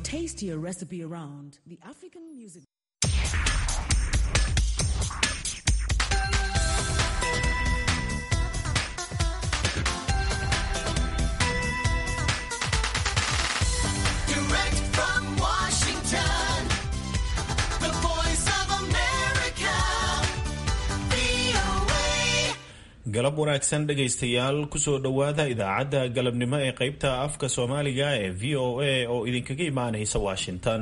tastier recipe around, the African music. Direct from Washington, the voice of America, VOA. galab wanaagsan dhegaystayaal kusoo dhowaada idaacadda galabnimo ee qaybta afka soomaaliga ee v o a oo idinkaga imaanaysa washington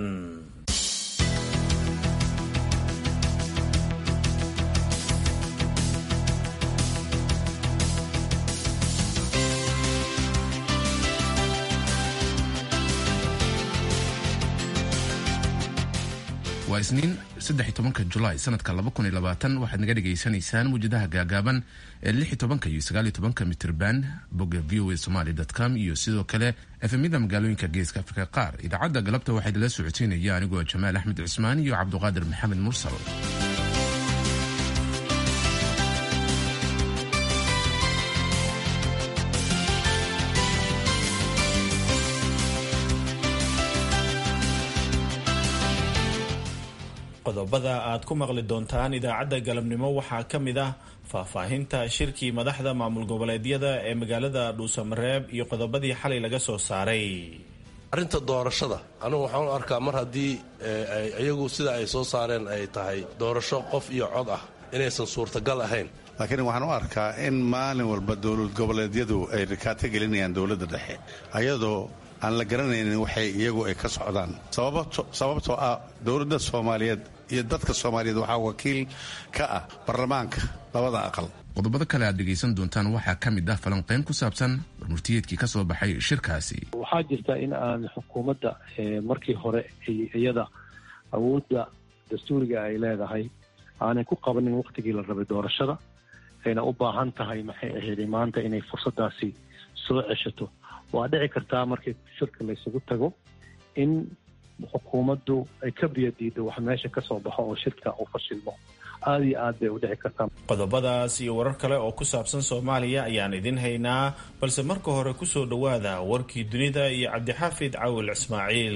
waa isniin saddex iyo tobanka julaay sanadka laba kun iyo labaatan waxaad naga dhagaysanaysaan muwjadaha gaagaaban ee lix iyo tobanka iyo sagaal iyo tobanka mitrban bogga v o a somaly com iyo sidoo kale efemyada magaalooyinka geeska afrika qaar idaacadda galabta waxaa idinla socodsiinaya anigoo jamaal axmed cismaan iyo cabduqaadir maxamed mursal qodobada aad ku maqli doontaan idaacadda galabnimo waxaa ka mid ah faahfaahinta shirkii madaxda maamul goboleedyada ee magaalada dhuusamareeb iyo qodobadii xalay laga soo saaray arrinta doorashada anugu waxaan u arkaa mar haddii iyagu sida ay soo saareen ay tahay doorasho qof iyo cod ah inaysan suurtagal ahayn laakiin waxaan u arkaa in maalin walba dowlad goboleedyadu ay rikaato gelinayaan dowladda dhexe ayadoo aan la garanaynin waxay iyagu ay ka socdaan sababtoo ah dowladda soomaaliyeed iyo dadka soomaaliyeed waxaa wakiil ka ah baarlamaanka labada aqal qodobada kale aad dhegaysan doontaan waxaa ka mid ah falanqayn ku saabsan warmurtiyeedkii ka soo baxay shirkaasi waxaa jirta in aan xukuumadda markii hore iyada awoodda dastuuriga ay leedahay aanay ku qabanin wakhtigii la rabay doorashada ayna u baahan tahay maxay ahayd maanta inay fursadaasi soo ceshato waa dhici kartaa markii shirka laysugu tago in xukuumaddu ay ka biyadiido wax meesha ka soo baxo oo shirka uu fashilmo aada iyo aad bay u dhici kartaa qodobadaas iyo warar kale oo ku saabsan soomaaliya ayaan idin haynaa balse marka hore kusoo dhowaada warkii dunida iyo cabdixaafid cawil ismaaciil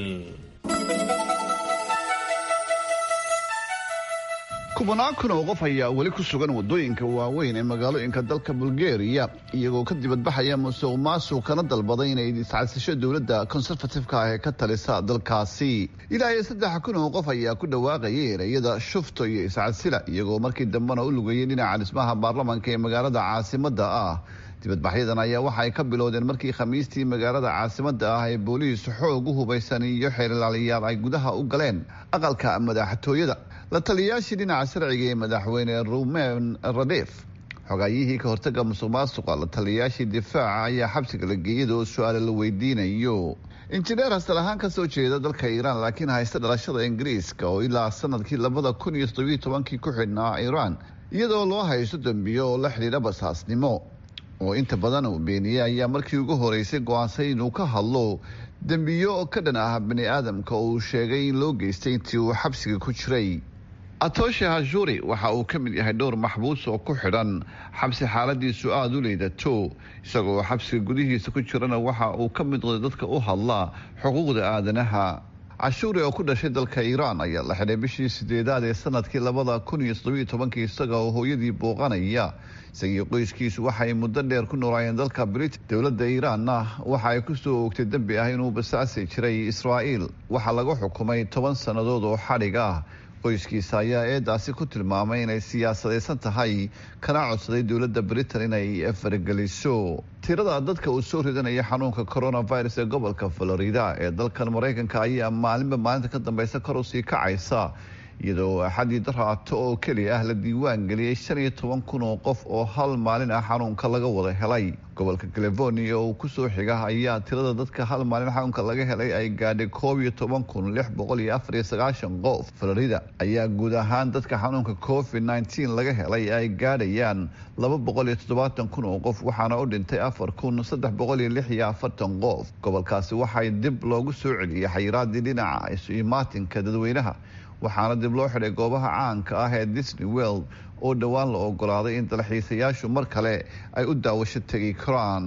kubanaan kun oo qof ayaa weli ku sugan waddooyinka waaweyn ee magaalooyinka dalka bulgariya iyagoo ka dibadbaxaya musuq maasuq kana dalbaday inay iscasisho dowladda konserfatifka ah ee ka talisa dalkaasi ilaa iyo saddex kun oo qof ayaa ku dhawaaqayay ereyada shufto iyo iscasila iyagoo markii dambena u lugayay dhinaca dhismaha baarlamanka ee magaalada caasimadda ah dibadbaxyadan ayaa waxa ay ka bilowdeen markii khamiistii magaalada caasimadda ah ee booliis xoog u hubaysan iyo xeerlaaliyaal ay gudaha u galeen aqalka madaxtooyada la taliyayaashii dhinaca sharciga ee madaxweyne rumen radef xogaayihii ka hortaga musuq maasuqa la taliyayaashii difaaca ayaa xabsiga la geeyada oo su-aale la weydiinayo injineer hasal ahaan kasoo jeeda dalka iiraan laakiin haysta dhalashada ingiriiska oo ilaa sanadkii labada kun iyo toddobiyo tobankii ku xidhnaa iiraan iyadoo loo haysto dembiyo oo la xidhiidha basaasnimo oo inta badan uu beeniyey ayaa markii ugu horeysay go-aansay inuu ka hadlo dembiyo ka dhan ah bani aadamka oo uu sheegay in loo geystay intii uu xabsiga ku jiray atoshe hajuri waxa uu ka mid yahay dhowr maxbuus oo ku xidhan xabsi xaaladiisu aada u liidato isagoo xabsiga gudihiisa ku jirana waxa uu ka mid noqday dadka u hadla xuquuqda aadanaha cashuuri oo ku dhashay dalka iiraan ayaa la xidhay bishii sideedaad ee sanadkii labada kun iyo toddobiyo tobankii isaga oo hooyadii booqanaya isagii qoyskiisu waxay muddo dheer ku noolaayeen dalka britain dowladda iiraanna waxa ay kusoo oogtay dembi ah inuu basaasi jiray israa'iil waxaa lagu xukumay toban sannadood oo xadhig ah qoyskiisa ayaa eedaasi ku tilmaamay inay siyaasadaysan tahay kana codsaday dowladda britain inay fargeliso tirada dadka uu soo ridanaya xanuunka coronavirus ee gobolka florida ee dalkan maraykanka ayaa maalinba maalinta ka dambeysa kor usii kacaysa iyadoo axadii daraato oo keliya ah la diiwaan geliyey shan iyo toban kun oo qof oo hal maalin ah xanuunka laga wada helay gobolka california oo kusoo xiga ayaa tirada dadka hal maalin xanuunka laga helay ay gaadhay koob iyo toban kun lix boqol iyo afar iyo sagaashan qof florida ayaa guud ahaan dadka xanuunka covid nneteen laga helay ay gaadhayaan laba boqol iyo toddobaatan kun oo qof waxaana u dhintay afar kun saddex boqol iyo lix iyo afartan qof gobolkaasi waxay dib loogu soo celiyey xayiraadii dhinaca isu imaatinka dadweynaha waxaana dib loo xidhay goobaha caanka ah ee disney world oo dhowaan la ogolaaday in dalxiisayaashu mar kale ay u daawasho tegi karaan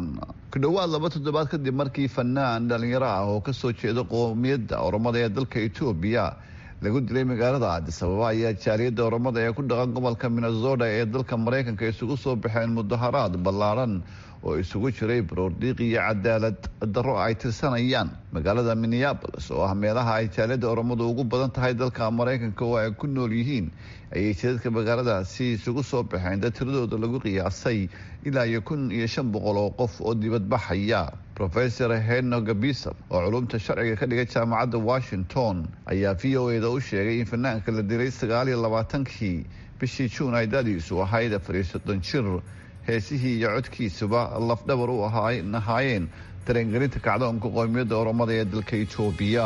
ku dhowaad laba toddobaad kadib markii fanaan dhalinyaro ah oo kasoo jeeda qoomiyadda oromada ee dalka etoobiya lagu dilay magaalada addis ababa ayaa jaaliyadda oromada ee ku dhaqan gobolka minnesota ee dalka maraykanka isugu soo baxeen mudaharaad ballaadhan oo isugu jiray baroordiiq iyo cadaalad darro ay tirsanayaan magaalada minneabolis oo ah meelaha ay jaaliyadda oromadu ugu badan tahay dalka maraykanka oo ay ku nool yihiin ayay jidadka magaaladaasi isugu soo baxeen dad tiradooda lagu qiyaasay ilaa iyo kun iyo shan boqol oo qof oo dibadbaxaya rofesor heno gabisa oo culumta sharciga ka dhigay jaamacadda washington ayaa v o eda u sheegay in fanaanka la dilay sagaal iyo labaatankii bishii juun ay dadiisu ahayd afar iyo soddon jir heesihii iyo codkiisuba lafdhabar u ahaayeen dareengelinta kacdoonka qoomiyadda oromada ee dalka etoobiya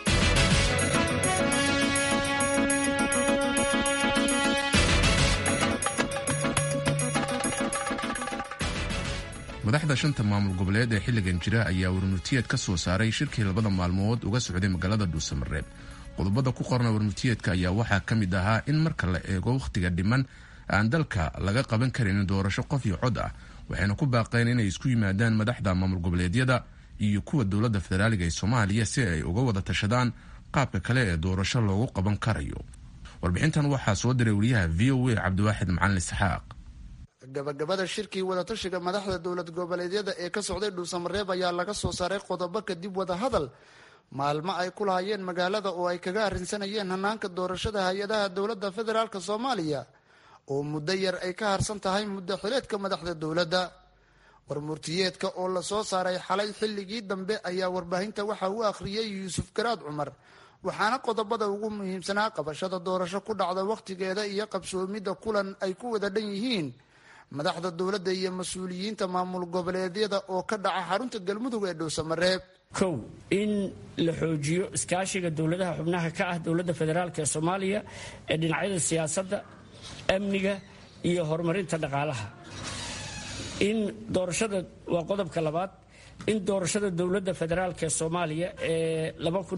madaxda shanta maamul goboleed ee xilligan jira ayaa warmurtiyeed ka soo saaray shirkii labada maalmood uga socday magaalada dhuusamareeb qodobada ku qorna warmurtiyeedka ayaa waxaa ka mid ahaa in marka la eego wakhtiga dhiman aan dalka laga qaban karin doorasho qof iyo cod ah waxayna ku baaqeen inay isku yimaadaan madaxda maamul goboleedyada iyo kuwa dowladda federaaliga ee soomaaliya si ay uga wada tashadaan qaabka kale ee doorasho loogu qaban karayo warbixintan waxaa soo diray wariyaha v o a cabdiwaaxid macalin isxaaq gabagabada shirkii wadatashiga madaxda dowlad goboleedyada ee ka socday dhuusamareeb ayaa laga soo saaray qodobo kadib wadahadal maalmo ay ku lahayeen magaalada oo ay kaga arrinsanayeen hanaanka doorashada hay-adaha dowladda federaalk soomaaliya oo muddo yar ay ka harsan tahay muddo xileedka madaxda dowladda warmurtiyeedka oo lasoo saaray xalay xilligii dambe ayaa warbaahinta waxa uu akhriyey yuusuf garaad cumar waxaana qodobada ugu muhiimsanaa qabashada doorasho ku dhacda wakhtigeeda iyo qabsoomidda kulan ay ku wada dhan yihiin madaxda dowladda iyo mas-uuliyiinta maamul goboleedyada oo ka dhaca xarunta galmudug ee dhuusamareeb kow in la xoojiyo iskaashiga dowladaha xubnaha ka ah dowladda federaalk ee soomaaliya ee dhinacyada siyaasadda amniga iyo horumarinta dhaqaalaha in doorashada waa qodobka labaad in doorashada dowladda federaalk ee soomaaliya ee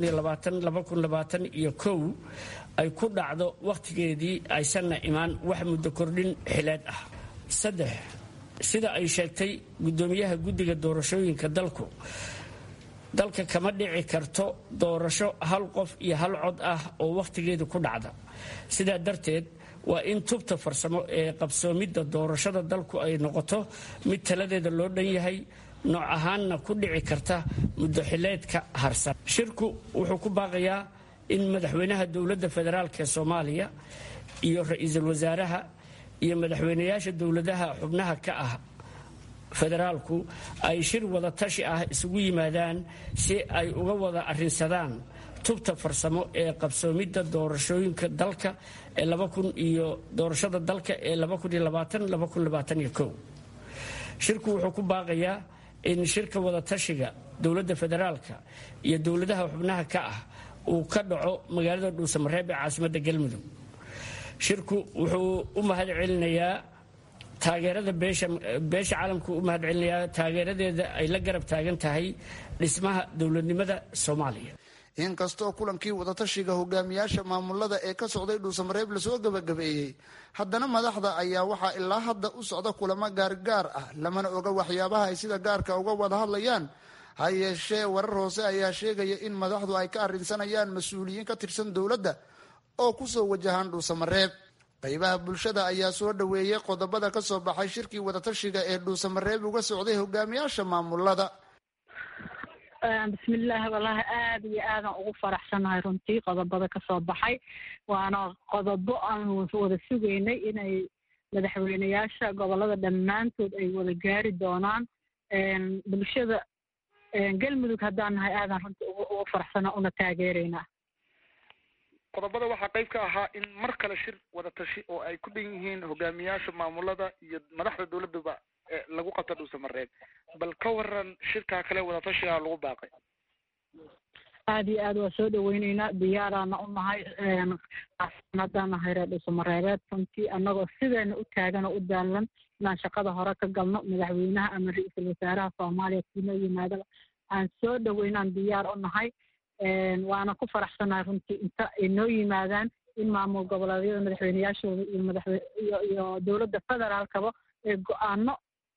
iyo kow ay ku dhacdo wakhtigeedii aysanna imaan wax muddo kordhin xileed ah saddex sida ay sheegtay guddoomiyaha guddiga doorashooyinka dalku dalka kama dhici karto doorasho hal qof iyo hal cod ah oo wakhtigeedu ku dhacda sidaa darteed waa in tubta farsamo ee qabsoomidda doorashada dalku ay noqoto mid taladeeda loo dhan yahay nooc ahaanna ku dhici karta muddo xileedka harsan shirku wuxuu ku baaqayaa in madaxweynaha dowladda federaalk ee soomaaliya iyo ra-iisul wasaaraha iyo madaxweynayaasha dowladaha xubnaha ka ah federaalku ay shir wada tashi ah isugu yimaadaan si ay uga wada arrinsadaan tubta farsamo ee qabsoomidda doorashooyinka dalka ee iyo doorashada dalka ee shirku wuxuu ku baaqayaa in shirka wada tashiga dowladda federaalka iyo dowladaha xubnaha ka ah uu ka dhaco magaalada dhuusamareeb ee caasimadda galmudug shirku wuxuu u mahad celinayaa taageerada beesha caalamku u mahad celinayaa taageeradeeda ay la garab taagan tahay dhismaha dowladnimada soomaaliya inkastoo kulankii wadatashiga hogaamiyaasha maamulada ee ka socday dhuusamareeb lasoo gabagabeeyey haddana madaxda ayaa waxaa ilaa hadda u socda kulamo gaargaar ah lamana oga waxyaabaha ay sida gaarka uga wada hadlayaan ha yeeshee warar hoose ayaa sheegaya in madaxdu ay ka arrinsanayaan mas-uuliyiin ka tirsan dowladda oo kusoo wajahaan dhuusamareeb qaybaha bulshada ayaa soo dhoweeyey qodobada ka soo baxay shirkii wadatashiga ee dhuusamareeb uga socday hogaamiyaasha maamulada bismillaah wallaahi aada iyo aadan ugu faraxsanahay runtii qodobada kasoo baxay waana qodobo aan wada sugaynay inay madaxweyneyaasha gobolada dhammaantood ay wada gaari doonaan bulshada galmudug haddaan nahay aadan runtii ugu faraxsana una taageeraynaa qodobada waxaa qayb ka ahaa in mar kale shir wada tashi oo ay ku dhan yihiin hogaamiyaasha maamulada iyo madaxda dowladaba lagu qabta dhuusamareeb bal ka waran shirkaa kale wadatashigaa lagu baaqay aada iyo aad waa soo dhaweyneynaa diyaaraana u nahay haddaan nahay reer dhuusamareebeed runtii annagoo sideena u taagan oo u daalan inaan shaqada hore ka galno madaxweynaha ama ra-iisul wasaaraha soomaaliya kiinoo yimaadaba aan soo dhaweynaan diyaar u nahay waana ku faraxsanahay runtii inta ay noo yimaadaan in maamul goboleedyada madaxweyneyaashooda iyo madaxwe iyo iyo dowladda federaalkaba ee go-aano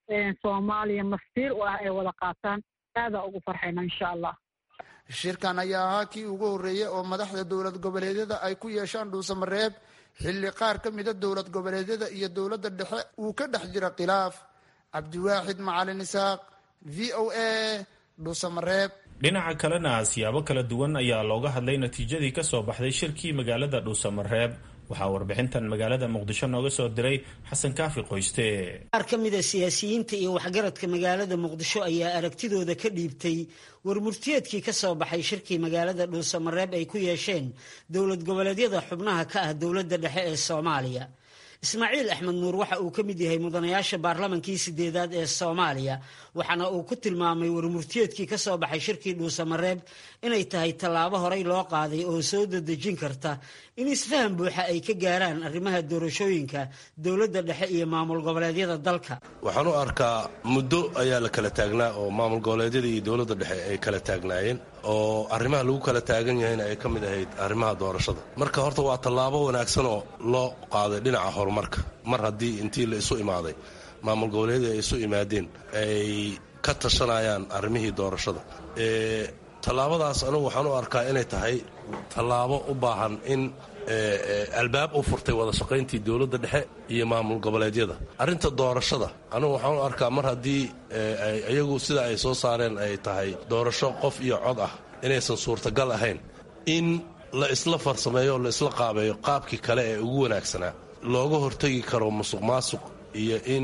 soomaaliya mastiir u ah ay wada qaataan aadaa ugu farxayna insha allah shirkan ayaa ahaa kii ugu horreeyey oo madaxda dowlad goboleedyada ay ku yeeshaan dhuusamareeb xilli qaar ka mida dowlad goboleedyada iyo dowladda dhexe uu ka dhex jira khilaaf cabdiwaaxid macalin isaaq v o a dhuusamareeb dhinaca kalena siyaabo kala duwan ayaa looga hadlay natiijadii ka soo baxday shirkii magaalada dhuusamareeb waxaa warbixintan magaalada muqdisho nooga soo diray xasan kaafi qoyste qaar ka mida siyaasiyiinta iyo waxgaradka magaalada muqdisho ayaa aragtidooda ka dhiibtay warmurtiyeedkii ka soo baxay shirkii magaalada dhuusamareeb ay ku yeesheen dowlad goboleedyada xubnaha ka ah dowladda dhexe ee soomaaliya ismaaciil axmed nuur waxa uu ka mid yahay mudanayaasha baarlamankii sideedaad ee soomaaliya waxaana uu ku tilmaamay warmurtiyeedkii ka soo baxay shirkii dhuusamareeb inay tahay tallaabo horey loo qaaday oo soo dadejin karta in isfahan buuxa ay ka gaaraan arrimaha doorashooyinka dowladda dhexe iyo maamul goboleedyada dalka waxaan u arkaa muddo ayaa la kala taagnaa oo maamul goboleedyada iyo dowladda dhexe ay kala taagnaayeen oo arrimaha lagu kala taagan yahayna ay ka mid ahayd arrimaha doorashada marka horta waa tallaabo wanaagsan oo loo qaaday dhinaca horumarka mar haddii intii la isu imaaday maamul goboleedyada ay isu imaadeen ay ka tashanayaan arrimihii doorashada tallaabadaas anugu waxaan u arkaa inay tahay tallaabo u baahan in albaab u furtay wada shaqayntii dowladda dhexe iyo maamul goboleedyada arrinta doorashada anugu waxaan u arkaa mar haddii iyagu sida ay soo saareen ay tahay doorasho qof iyo cod ah inaysan suurtagal ahayn in la isla farsameeyo la isla qaabeeyo qaabkii kale ee ugu wanaagsanaa looga hortegi karo musuq maasuq iyo in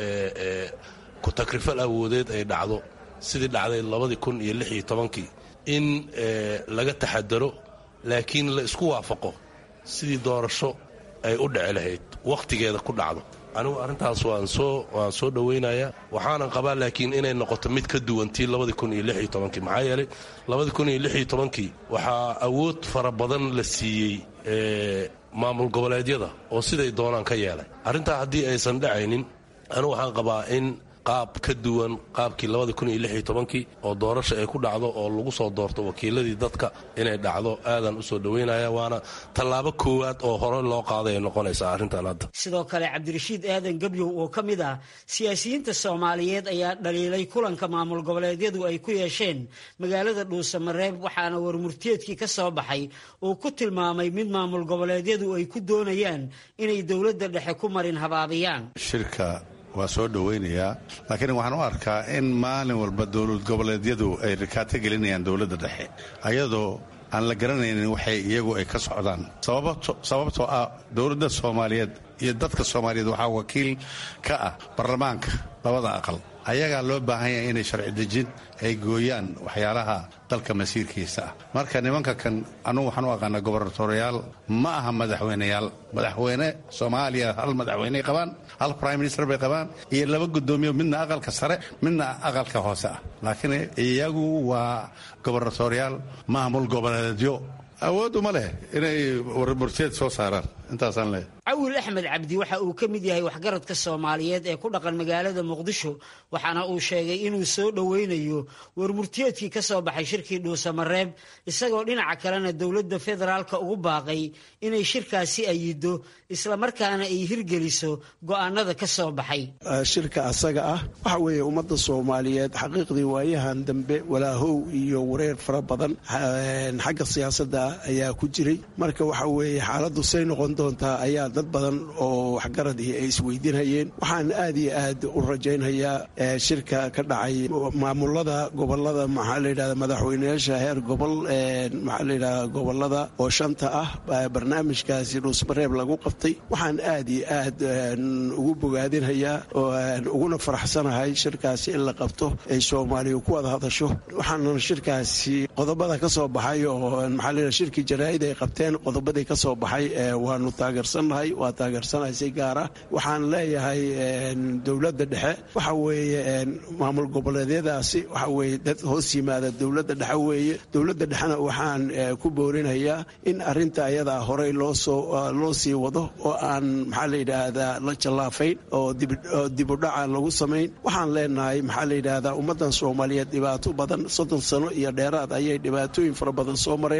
ku-takrifal awoodeed ay dhacdo sidii dhacday labadii kun iyo lix iyo tobankii in laga taxadaro laakiin la isku waafaqo sidii doorasho ay u dhici lahayd wakhtigeeda ku dhacdo anigu arrintaas waan soo waan soo dhowaynayaa waxaanan qabaa laakiin inay noqoto mid ka duwan tii labadii kun iyo lix iyo tobankii maxaa yeelay labadii kun iyo lix iyo tobankii waxaa awood fara badan la siiyey maamul goboleedyada oo siday doonaan ka yeelay arrintaa haddii aysan dhacaynin anigu waxaan qabaa in qaab ka duwan qaabkii labadii kun iyo lix iyo tobankii oo doorasha ay ku dhacdo oo lagu soo doorto wakiiladii dadka inay dhacdo aadan usoo dhoweynaya waana tallaabo koowaad oo hore loo qaaday ay noqonaysaa arrintan hadda sidoo kale cabdirashiid aadan gebyow oo ka mid ah siyaasiyiinta soomaaliyeed ayaa dhaliilay kulanka maamul goboleedyadu ay ku yeesheen magaalada dhuusamareeb waxaana warmurtiyeedkii ka soo baxay uu ku tilmaamay mid maamul goboleedyadu ay ku doonayaan inay dowladda dhexe ku marin habaabiyaan waa soo dhowaynayaa laakiin waxaan u arkaa in maalin walba dowlad goboleedyadu ay rikaato gelinayaan dowladda dhexe ayadoo aan la garanaynin waxay iyagu ay ka socdaan sababtoo ah dowladda soomaaliyeed iyo dadka soomaaliyeed waxaa wakiil ka ah baarlamaanka labada aqal ayagaa loo baahan yahay inay sharci dejin ay gooyaan waxyaalaha dalka masiirkiisa ah marka nimanka kan anugu waxaan u aqaana gobernatoriyaal ma aha madaxweyneyaal madaxweyne soomaaliya hal madaxweyney qabaan hal prime minister bay qabaan iyo laba guddoomiyo midna aqalka sare midna aqalka hoose ah laakiin iyagu waa gobernatoriyaal maamul goboleedyo awood uma leh inay warmurteed soo saaraan intaasaan leeyahay cawil axmed cabdi waxa uu ka mid yahay waxgaradka soomaaliyeed ee ku dhaqan magaalada muqdisho waxaana uu sheegay inuu soo dhoweynayo warmurtiyeedkii ka soo baxay shirkii dhuusamareeb isagoo dhinaca kalena dowladda federaalka ugu baaqay inay shirkaasi ayido islamarkaana ay hirgeliso go'aanada ka soo baxay shirka asaga ah waxa weeye ummadda soomaaliyeed xaqiiqdii waayahan dambe walaahow iyo wareer fara badan xagga siyaasadda ayaa ku jiray marka waxa weeye xaaladdu say noqon doontaa ayaa dad badan oo waxgaradii ay isweydiinhayeen waxaan aad iyo aad u rajaynhayaa shirka ka dhacay maamulada gobolada maxaa layidhahda madaxweyneyaasha heer gobol maxaa layidhahda gobolada oo shanta ah barnaamijkaasi dhuusmareeb lagu qabtay waxaan aad iyo aad ugu bogaadinhayaa uguna faraxsanahay shirkaasi in la qabto ay soomaaliya ku wada hadasho waxaana shirkaasi qodobada ka soo baxay oo maxaa layidhahda shirkii jaraa'id ay qabteen qodobadii ka soo baxay waanu taageersannahay waa taageersanahay si gaar ah waxaan leeyahay dowladda dhexe waxa weeye maamul goboleedyadaasi waxa weeye dad hoos yimaada dowladda dhexe weeye dowladda dhexena waxaan ku boorinayaa in arinta ayadaa horey loosoo loo sii wado oo aan maxaa la yidhaahdaa la jallaafayn oo dibudhaca lagu samayn waxaan leenahay maxaa la yidhaahdaa ummaddan soomaaliyeed dhibaato badan soddon sano iyo dheeraad ayay dhibaatooyin fara badan soo mareen waxa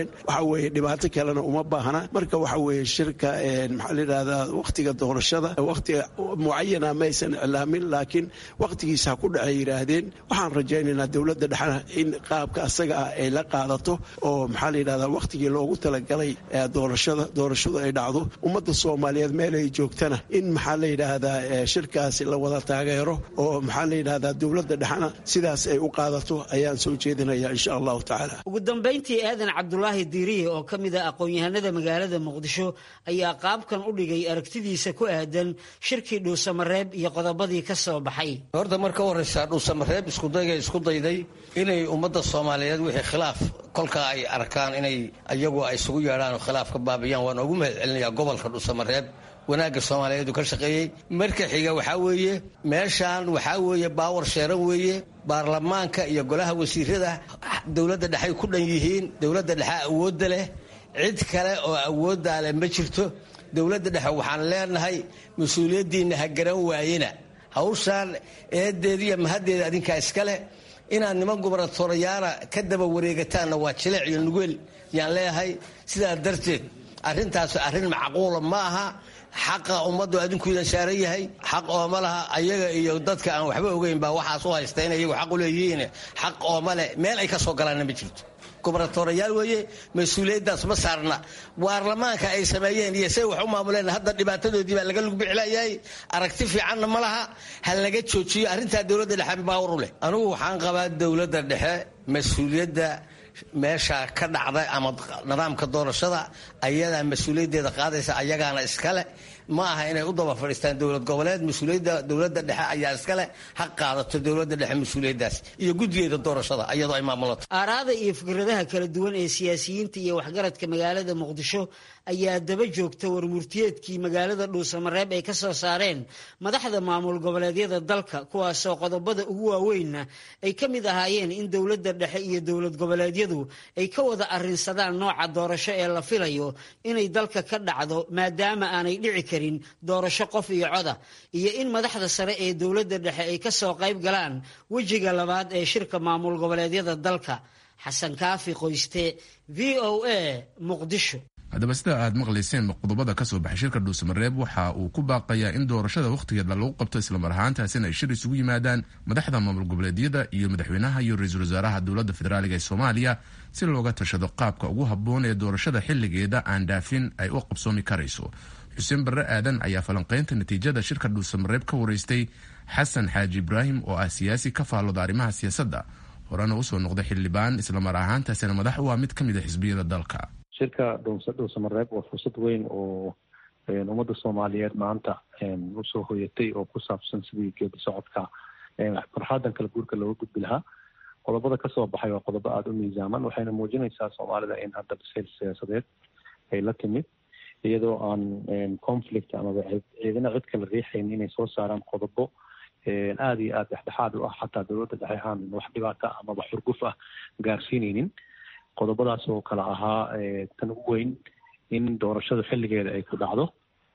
weeye dhibaato kalena uma baahna marka waxa weeye shirka maxaa la yidhahdaa wakhtiga doorashada wakhtiga mucayana maysan iclaamin laakiin wakhtigiisa ha ku dhacay yidhaahdeen waxaan rajaynaynaa dowladda dhexna in qaabka asaga ah ay la qaadato oo maxaa la yidhahdaa wakhtigii loogu talagalay doorashada doorashadu ay dhacdo ummadda soomaaliyeed meel ay joogtana in maxaa la yidhaahdaa shirkaasi la wada taageero oo maxaa la yidhahdaa dowladda dhexna sidaas ay u qaadato ayaan soo jeedinaya insha allahu tacaala ugu dambayntii aadan cabdulaahi diiriye oo ka mid ah aqoon-yahanada magaalada muqdisho ayaa qaabkan u dhigay aragtidiisa ku aadan shirkii dhuusamareeb iyo qodobadii ka soo baxay horta marka horeysa dhuusamareeb iskudayga isku dayday inay ummadda soomaaliyeed wixii khilaaf kolkaa ay arkaan inay iyagu ay isugu yeedhaan khilaaf ka baabiyaan waan ugu mahad celinayaa gobolka dhuusamareeb wanaagga soomaaliyeed uu ka shaqeeyey marka xiga waxaa weeye meeshaan waxaa weeye baawar sheeran weeye baarlamaanka iyo golaha wasiirada dowladda dhexay ku dhan yihiin dowladda dhexe awoodda leh cid kale oo awooddaa leh ma jirto dowladda dhexe waxaan leenahay mas-uuliyaddiinna ha garan waayena hawshaan eedeediiyo mahaddeeda adinkaa iska leh inaad niman gubernatorayaana ka daba wareegataanna waa jileec iyo nugeel yaan leeyahay sidaa darteed arrintaas arrin macquula ma aha xaqa ummaddu adinkuida saaran yahay xaq ooma laha ayaga iyo dadka aan waxba ogeyn baa waxaas u haysta in iyagu xaq u leeyihiin xaq ooma leh meel ay ka soo galaanna ma jirto gubernatorayaal weeye mas-uuliyaddaas ma saarna baarlamaanka ay sameeyeen iyo say wax u maamuleen hadda dhibaatadoodii baa laga lugbixlayahay aragti fiicanna ma laha ha laga joojiyo arrintaa dowladda dhexe baawar u leh anugu waxaan qabaa dowladda dhexe mas-uuliyadda meesha ka dhacda ama nidaamka doorashada ayadaa mas-uuliyaddeeda qaadaysa ayagaana iskale ma aha inay u daba fadhiistaan dowlad goboleed mas-uuliyadda dowladda dhexe ayaa iskale ha qaadato dowladda dhexe mas-uuliyaddaas iyo guddigeeda doorashada iyadoo ay maamulato aaraada iyo fikradaha kala duwan ee siyaasiyiinta iyo waxgaradka magaalada muqdisho ayaa daba joogta warmurtiyeedkii magaalada dhuusamareeb ay ka soo saareen madaxda maamul goboleedyada dalka kuwaasoo qodobada ugu waaweynna ay ka mid ahaayeen in dowladda dhexe iyo dowlad goboleedyadu ay ka wada arrinsadaan nooca doorasho ee la filayo inay dalka ka dhacdo maadaama aanay dhici karin doorasho qof iyo coda iyo in madaxda sare ee dowladda dhexe ay ka soo qayb galaan wejiga labaad ee shirka maamul goboleedyada dalka xasan kaafi qoyste v o a muqdisho haddaba sida aad maqlayseen qodobada ka soo baxay shirka dhuusamareeb waxa uu ku baaqayaa in doorashada wakhtigeeda lagu qabto islamar ahaantaasina ay shir isugu yimaadaan madaxda maamul goboleedyada iyo madaxweynaha iyo ra-iisul wasaaraha dowladda federaaliga ee soomaaliya si looga tashado qaabka ugu habboon ee doorashada xilligeeda aan dhaafin ay u qabsoomi karayso xuseen barre aadan ayaa falanqaynta natiijada shirka dhuusamareeb ka wareystay xasan xaaji ibraahim oo ah siyaasi ka faallooda arrimaha siyaasadda horena usoo noqday xildhibaan islamar ahaantaasina madax u ah mid ka mid a xisbiyada dalka shirka dhuusamareeb waa fursad weyn oo ummadda soomaaliyeed maanta usoo hoyatay oo ku saabsan sidii geedi socodka farxaadan kala guurka looga gudbi lahaa qodobada kasoo baxay waa qodobo aada u miisaaman waxayna muujinaysaa soomaalida in hadda bisayl siyaasadeed ay la timid iyadoo aan conflict amaba ciidana cid kala riixayn inay soo saaraan qodobo aada iyo aada dhexdhexaad u ah xataa dowladda dhexe aan wax dhibaata amaba xurguf ah gaarsiineynin qodobadaas oo kale ahaa tan ugu weyn in doorashadu xilligeeda ay ku dhacdo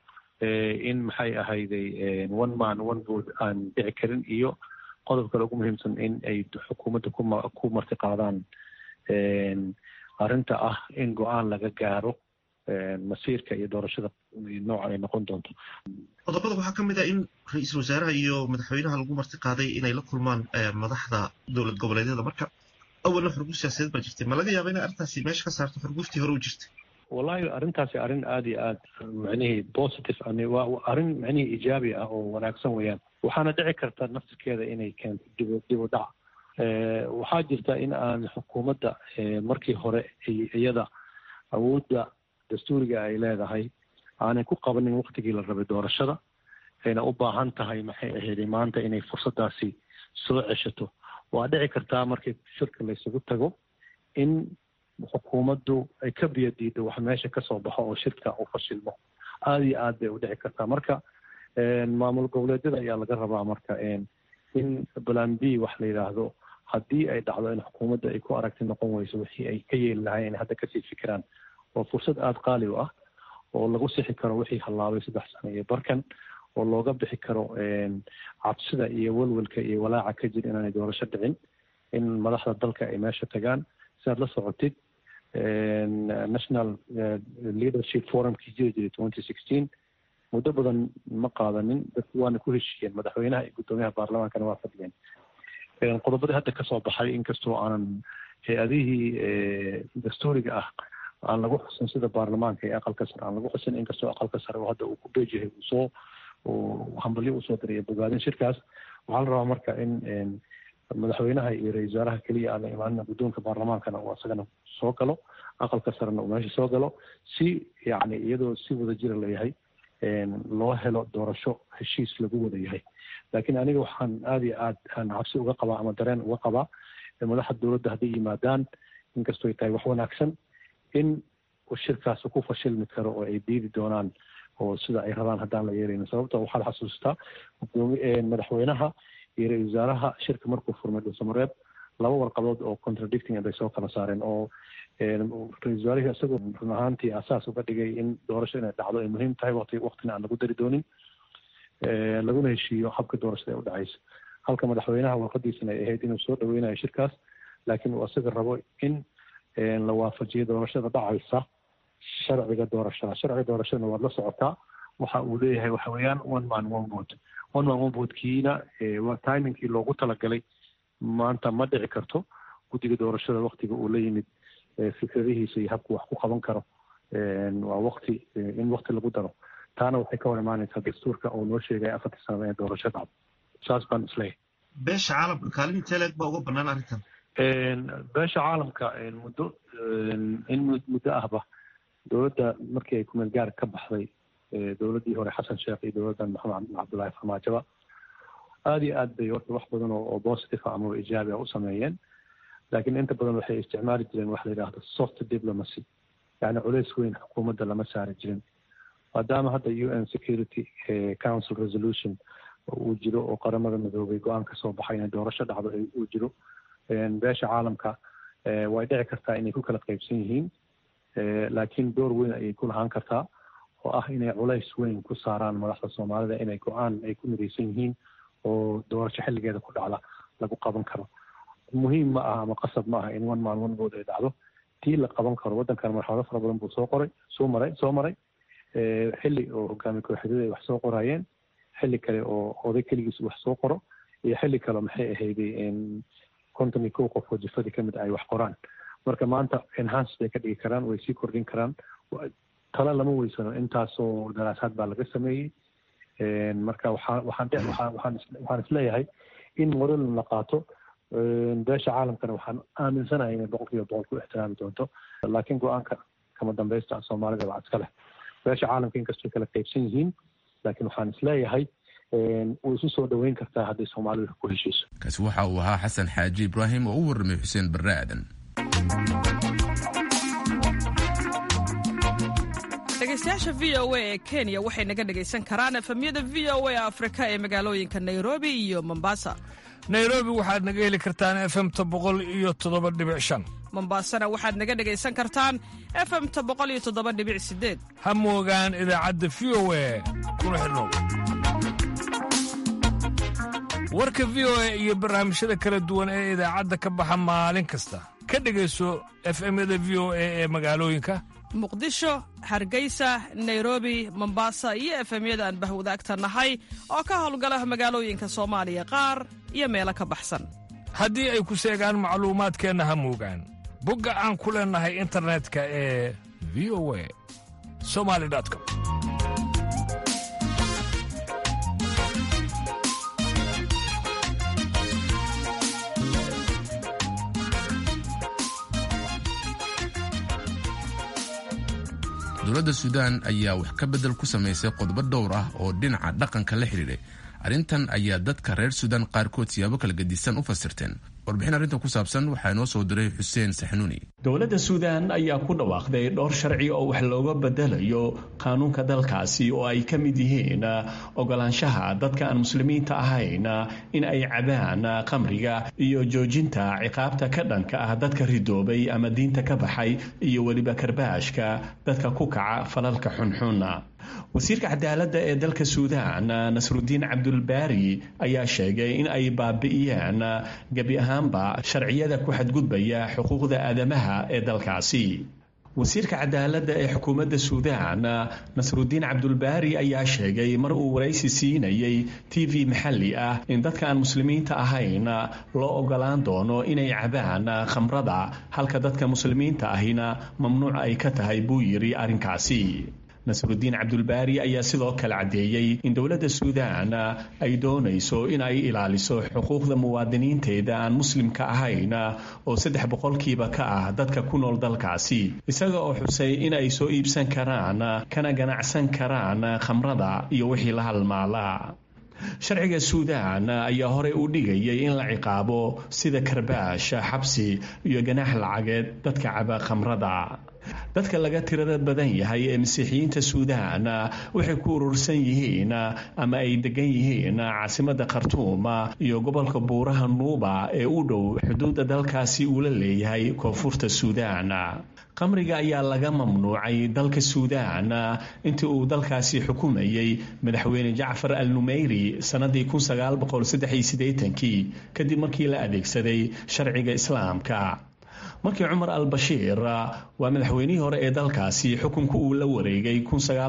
in maxay ahayday one man one vote aan dhici karin iyo qodob kale ugu muhiimsan in ay xukuumadda kuma ku marti qaadaan arrinta ah in go-aan laga gaaro masiirka iyo doorashada nooca ay noqon doonto qodobada waxaa ka mid ah in ra-iisul wasaaraha iyo madaxweynaha lagu marti qaaday inay la kulmaan madaxda dowlad goboleedyada marka awalna xurguf siyaasadeed baa jirtay ma laga yaaba inay arrintaasi meesha ka saarto xurguftii hore u jirtay wallahi arrintaasi arrin aada iyo aad macnihii positive waa arrin macnihii ijaabi ah oo wanaagsan weeyaan waxaana dhici karta nafsikeeda inay keento dib dib u dhac waxaa jirta in aan xukuumadda markii hore iyada awoodda dastuuriga ay leedahay aanay ku qabanin waktigii la rabay doorashada ayna u baahan tahay maxay ahayd maanta inay fursaddaasi soo ceshato waa dhici kartaa markii shirka laysugu tago in xukuumaddu ay ka biyo diiddo wax meesha kasoo baxo oo shirka uu fashilmo aada iyo aad bay u dhici kartaa marka maamul goboleedyada ayaa laga rabaa marka in plan b wax la yidhaahdo haddii ay dhacdo in xukuumadda ay ku aragti noqon weyso wixii ay ka yeeli lahayn inay hadda kasii fikiraan waa fursad aada qaali u ah oo lagu sixi karo wixii hallaabay saddex sano iyo barkan oo looga bixi karo cabsida iyo welwelka iyo walaaca ka jir inaanay doorasho dhicin in madaxda dalka ay meesha tagaan si aad la socotid national leadership forumkii jiri jiray twenty sixteen muddo badan ma qaadanin dadku waana ku heshiiyeen madaxweynaha iyo guddoomiyaha baarlamaankana waa fadhiyeen qodobadii hadda kasoo baxay inkastoo aanan hay-adihii dastuuriga ah aan lagu xusin sida baarlamaanka iyo aqalka sare aan lagu xusin inkastoo aqalka sare oo hadda uu ku beejahay uu soo hambalyo usoo diray bogaadin shirkaas waxaa la rabaa marka in madaxweynaha iyo ra-isul wasaaraha keliya aan la imaanin guddoonka baarlamaankana uu asagana soo galo aqalka sarena uu meesha soo galo si yacni iyadoo si wada jira layahay loo helo doorasho heshiis lagu wada yahay laakiin aniga waxaan aada iyo aad aan cabsi uga qabaa ama dareen uga qabaa madaxda dowladda hadday yimaadaan inkastoo ay tahay wax wanaagsan in shirkaas ku fashilmi karo oo ay diidi doonaan oo sida ay rabaan haddaan la yeeraynin sababta waxaad xasuustaa madaxweynaha iyo ra-isul wasaaraha shirka markuu furmay dhuusamareeb laba warqadood oo contradicting bay soo kala saareen oo ra-isul wasaarihii isagoo run ahaantii asaas uga dhigay in doorasho inay dhacdo ay muhiim tahay waqti waqtina aan lagu dari doonin laguna heshiiyo habka doorashada ee u dhacaysa halka madaxweynaha warqadiisana ay ahayd inuu soo dhaweynayo shirkaas laakiin uu isaga rabo in la waafajiyo doorashada dhacaysa sharciga doorashada sharciga doorashadana waad la socotaa waxa uu leeyahay waxa weeyaan one man one vote one man one votekiina waa timingkii loogu talagalay maanta ma dhici karto guddiga doorashada waktiga uu la yimid fikradihiisa iyo habku wax ku qaban karo waa wakti in wakti lagu daro taana waxay ka hor imaanaysaa dastuurka oo noo sheegaya afartii sanada ee doorasho dhacdo saas baan isleeyahay beesha caalamka kaalin teleeg baa uga banaan arrintan beesha caalamka muddo in muddo ahba dowladda markii ay kumeel gaar ka baxday dowladdii hore xasan sheekh iyo dowladdan maxamed cabdullaahi farmaajoba aada iyo aad bay horta wax badan oo positive ah ama ijaabi ah u sameeyeen laakiin inta badan waxay isticmaali jireen waxa la yidhaahdo soft diplomacy yacni culays weyn xukuumadda lama saari jirin maadaama hadda u n security council resolution uu jiro oo qaramada midoobay go-aan ka soo baxay inay doorasho dhacdo uu jiro beesha caalamka way dhici kartaa inay ku kala qaybsan yihiin laakiin door weyn ayay ku lahaan kartaa oo ah inay culays weyn ku saaraan madaxda soomaalida inay go-aan ay ku midaysan yihiin oo doorasho xilligeeda ku dhacda lagu qaban karo muhiim ma aha ama qasab ma aha in one man one vote ay dhacdo tii la qaban karo waddankan marxalado fara badan buu soo qoray soo maray soo maray xilli oo hogaami kooxyadada ay wax soo qorayeen xilli kale oo oday keligiis wax soo qoro iyo xilli kale maxay ahayday konton iyo kow qof oo jifadii kamid ay wax qoraan marka maanta enhance bay ka dhigi karaan way sii kordhin karaan tala lama weysano intaasoo daraasaad baa laga sameeyey marka waxaa waxaan waxaan waxaan waxaan isleeyahay in model la qaato beesha caalamkana waxaan aaminsanahay inay boqol kiiba boqol ku ixtiraami doonto laakiin go-aanka kama dambaysta soomaalida waa iska leh beesha caalamka inkastoo kala qaybsan yihiin laakiin waxaan isleeyahay way isu soo dhoweyn kartaa hadday soomaalidu ku heshiiso kaasi waxa uu ahaa xasan xaaji ibraahim oo u warramay xuseen barre aadan dhegeystayaasha v o a ee kenya waxay naga dhegaysan karaan efemyada v o a afrika ee magaalooyinka nairobi iyo mombasa nairobi waxaad naga heli kartaan efemta boqol iyo toddoba dhibic shan mombasana waxaad naga dhegaysan kartaan efemta boqol iyo toddoba dhibic sideed ha moogaan idaacadda v o a kuna xidhnow warka v o a iyo barnaamijyada kala duwan ee idaacadda ka baxa maalin kasta ka dhegayso efemyada v o a ee magaalooyinka muqdisho hargeysa nairobi mombasa iyo efemyada aan bahwadaagta nahay oo ka howlgala magaalooyinka soomaaliya qaar iyo meelo ka baxsan haddii ay ku seegaan macluumaadkeenna ha moogaan bogga aan ku leennahay internetka ee v o a somali com dowladda suudaan ayaa wax ka beddel ku samaysay qodobo dhowr ah oo dhinaca dhaqanka la xidhiidhay arrintan ayaa dadka reer suudaan qaarkood siyaabo kala gedisan u fasirteen warbixin arrintan ku saabsan waxaa inoo soo diray xuseen saxnuuni dowladda suudaan ayaa ku dhawaaqday dhowr sharci oo wax looga bedelayo qaanuunka dalkaasi oo ay ka mid yihiin ogolaanshaha dadka aan muslimiinta ahayn in ay cabaan qamriga iyo joojinta ciqaabta ka dhanka ah dadka ridoobay ama diinta ka baxay iyo weliba karbaashka dadka ku kaca falalka xunxun wasiirka cadaaladda ee dalka suudaan nasrudiin cabdulbaari ayaa sheegay in ay baabi'iyeen gebi ahaanba sharciyada ku xadgudbaya xuquuqda aadamaha ee dalkaasi wasiirka cadaaladda ee xukuumadda suudaan nasrudiin cabdulbaari ayaa sheegay mar uu waraysi siinayay t v maxalli ah in dadka aan muslimiinta ahayn loo ogolaan doono inay cabaan khamrada halka dadka muslimiinta ahina mamnuuc ay ka tahay buu yidhi arrinkaasi nasrudiin cabdulbaari ayaa sidoo kale caddeeyey in dowladda suudaan ay doonayso in ay ilaaliso xuquuqda muwaadiniinteeda aan muslimka ahayn oo saddex boqolkiiba ka ah dadka ku nool dalkaasi isaga oo xusay in ay soo iibsan karaan kana ganacsan karaan khamrada iyo wixii la halmaala sharciga suudaan ayaa horey u dhigayay in la ciqaabo sida karbaash xabsi iyo ganaax lacageed dadka caba khamrada dadka laga tirada badan yahay ee masiixiyiinta suudaan waxay ku urursan yihiin ama ay degan yihiin caasimadda khartuum iyo gobolka buuraha nuuba ee u dhow xuduudda dalkaasi uu la leeyahay koonfurta suudaan qamriga ayaa laga mamnuucay dalka suudaan intii uu dalkaasi xukumayey madaxweyne jacfar al numeyri sannadii kadib markii la adeegsaday sharciga islaamka markii cumar al bashiir waa madaxweynihii hore ee dalkaasi xukunka uu la wareegay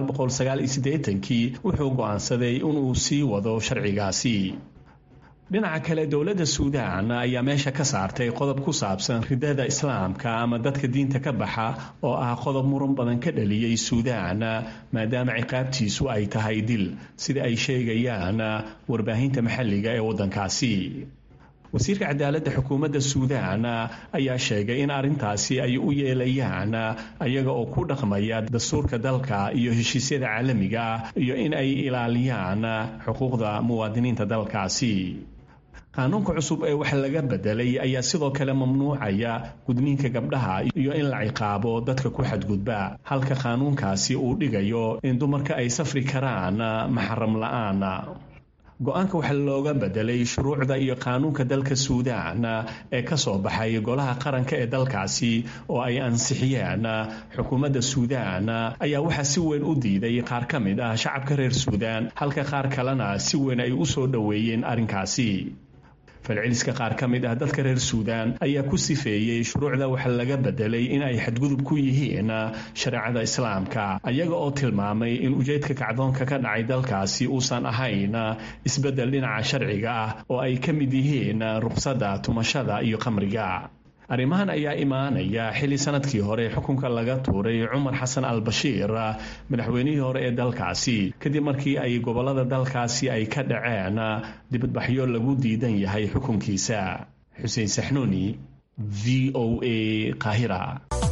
wuxuu go'aansaday inuu sii wado sharcigaasi dhinaca kale dowladda suudaan ayaa meesha ka saartay qodob ku saabsan ridada islaamka ama dadka diinta ka baxa oo ah qodob muran badan ka dhaliyey suudaan maadaama ciqaabtiisu ay tahay dil sida ay sheegayaan warbaahinta maxalliga ee waddankaasi wasiirka cadaaladda xukuumadda suudaan ayaa sheegay in arrintaasi ay u yeelayaan ayaga oo ku dhaqmaya dastuurka dalka iyo heshiisyada caalamiga iyo in ay ilaaliyaan xuquuqda muwaadiniinta dalkaasi qaanuunka cusub ee wax laga bedelay ayaa sidoo kale mamnuucaya gudniinka gabdhaha iyo in la ciqaabo dadka ku xadgudba halka qaanuunkaasi uu dhigayo in dumarka ay safri karaan maxaram la'aan go-aanka waxaa looga bedelay shuruucda iyo qaanuunka dalka suudaan ee ka soo baxay golaha qaranka ee dalkaasi oo ay ansixiyeen xukuumadda suudaan ayaa waxaa si weyn u diiday qaar ka mid ah shacabka reer suudaan halka qaar kalena si weyn ay u soo dhoweeyeen arrinkaasi falceliska qaar ka mid ah dadka reer suudaan ayaa ku sifeeyey shuruucda waxa laga bedelay in ay xadgudub ku yihiin shareecada islaamka ayaga oo tilmaamay in ujeedka kacdoonka ka dhacay dalkaasi uusan ahayn isbeddel dhinaca sharciga ah oo ay ka mid yihiin ruqsadda tumashada iyo qamriga arrimahan ayaa imaanaya xilli sanadkii hore xukunka laga tuuray cumar xasan al bashiir madaxweynihii hore ee dalkaasi kadib markii ay gobolada dalkaasi ay ka dhaceen dibadbaxyo lagu diidan yahay xukunkiisa xuseen saxnuuni v o a qaahira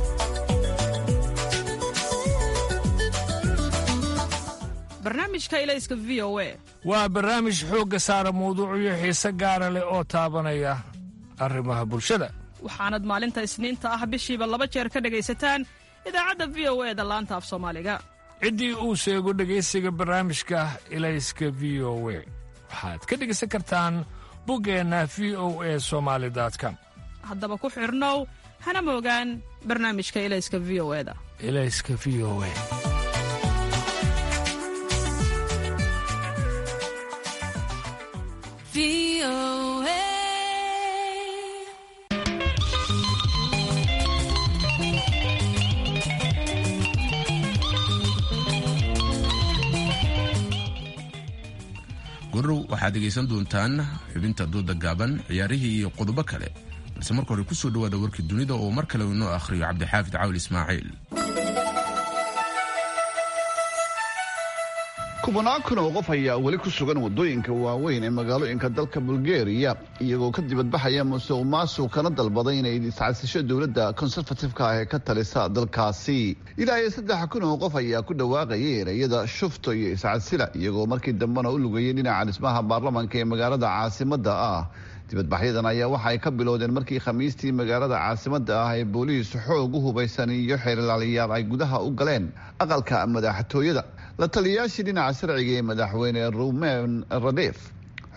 barnaamijka ilayska v o a waa barnaamij xoogga saara mawduucyo xiise gaara leh oo taabanaya arrimaha bulshada waxaanad maalinta isniinta ah bishiiba laba jeer ka dhegaysataan idaacadda v o e da laanta af soomaaliga ciddii uu sheego dhegaysiga barnaamijka ilayska v o we waxaad ka dhegaysan kartaan buggeenna v o e somaali com haddaba ku xidhnow hana moogaan barnaamijka ilayska v o eda ilayska v o e gorow waxaad dhegaysan doontaan xubinta dooda gaaban ciyaarihii iyo qodobo kale balse marka hore kusoo dhawaada warkii dunida oo mar kale inoo akhriyo cabdixaafid cawl ismaaciil kubanaan kun oo qof ayaa weli ku sugan wadooyinka waaweyn ee magaalooyinka dalka bulgariya iyagoo ka dibadbaxaya musuq maasuq kana dalbaday inay iscasisho dowladda konserfatifka ah ee ka talisa dalkaasi ilaa iyo saddex kun oo qof ayaa ku dhawaaqayay ereyada shufto iyo iscasila iyagoo markii dambena u lugayay dhinaca dhismaha baarlamanka ee magaalada caasimada ah dibadbaxyadan ayaa waxa ay ka bilowdeen markii khamiistii magaalada caasimada ah ee booliis xoog u hubaysan iyo xeerlaaliyaal ay gudaha u galeen aqalka madaxtooyada la taliyayaashii dhinaca sharciga ee madaxweyne rumen radef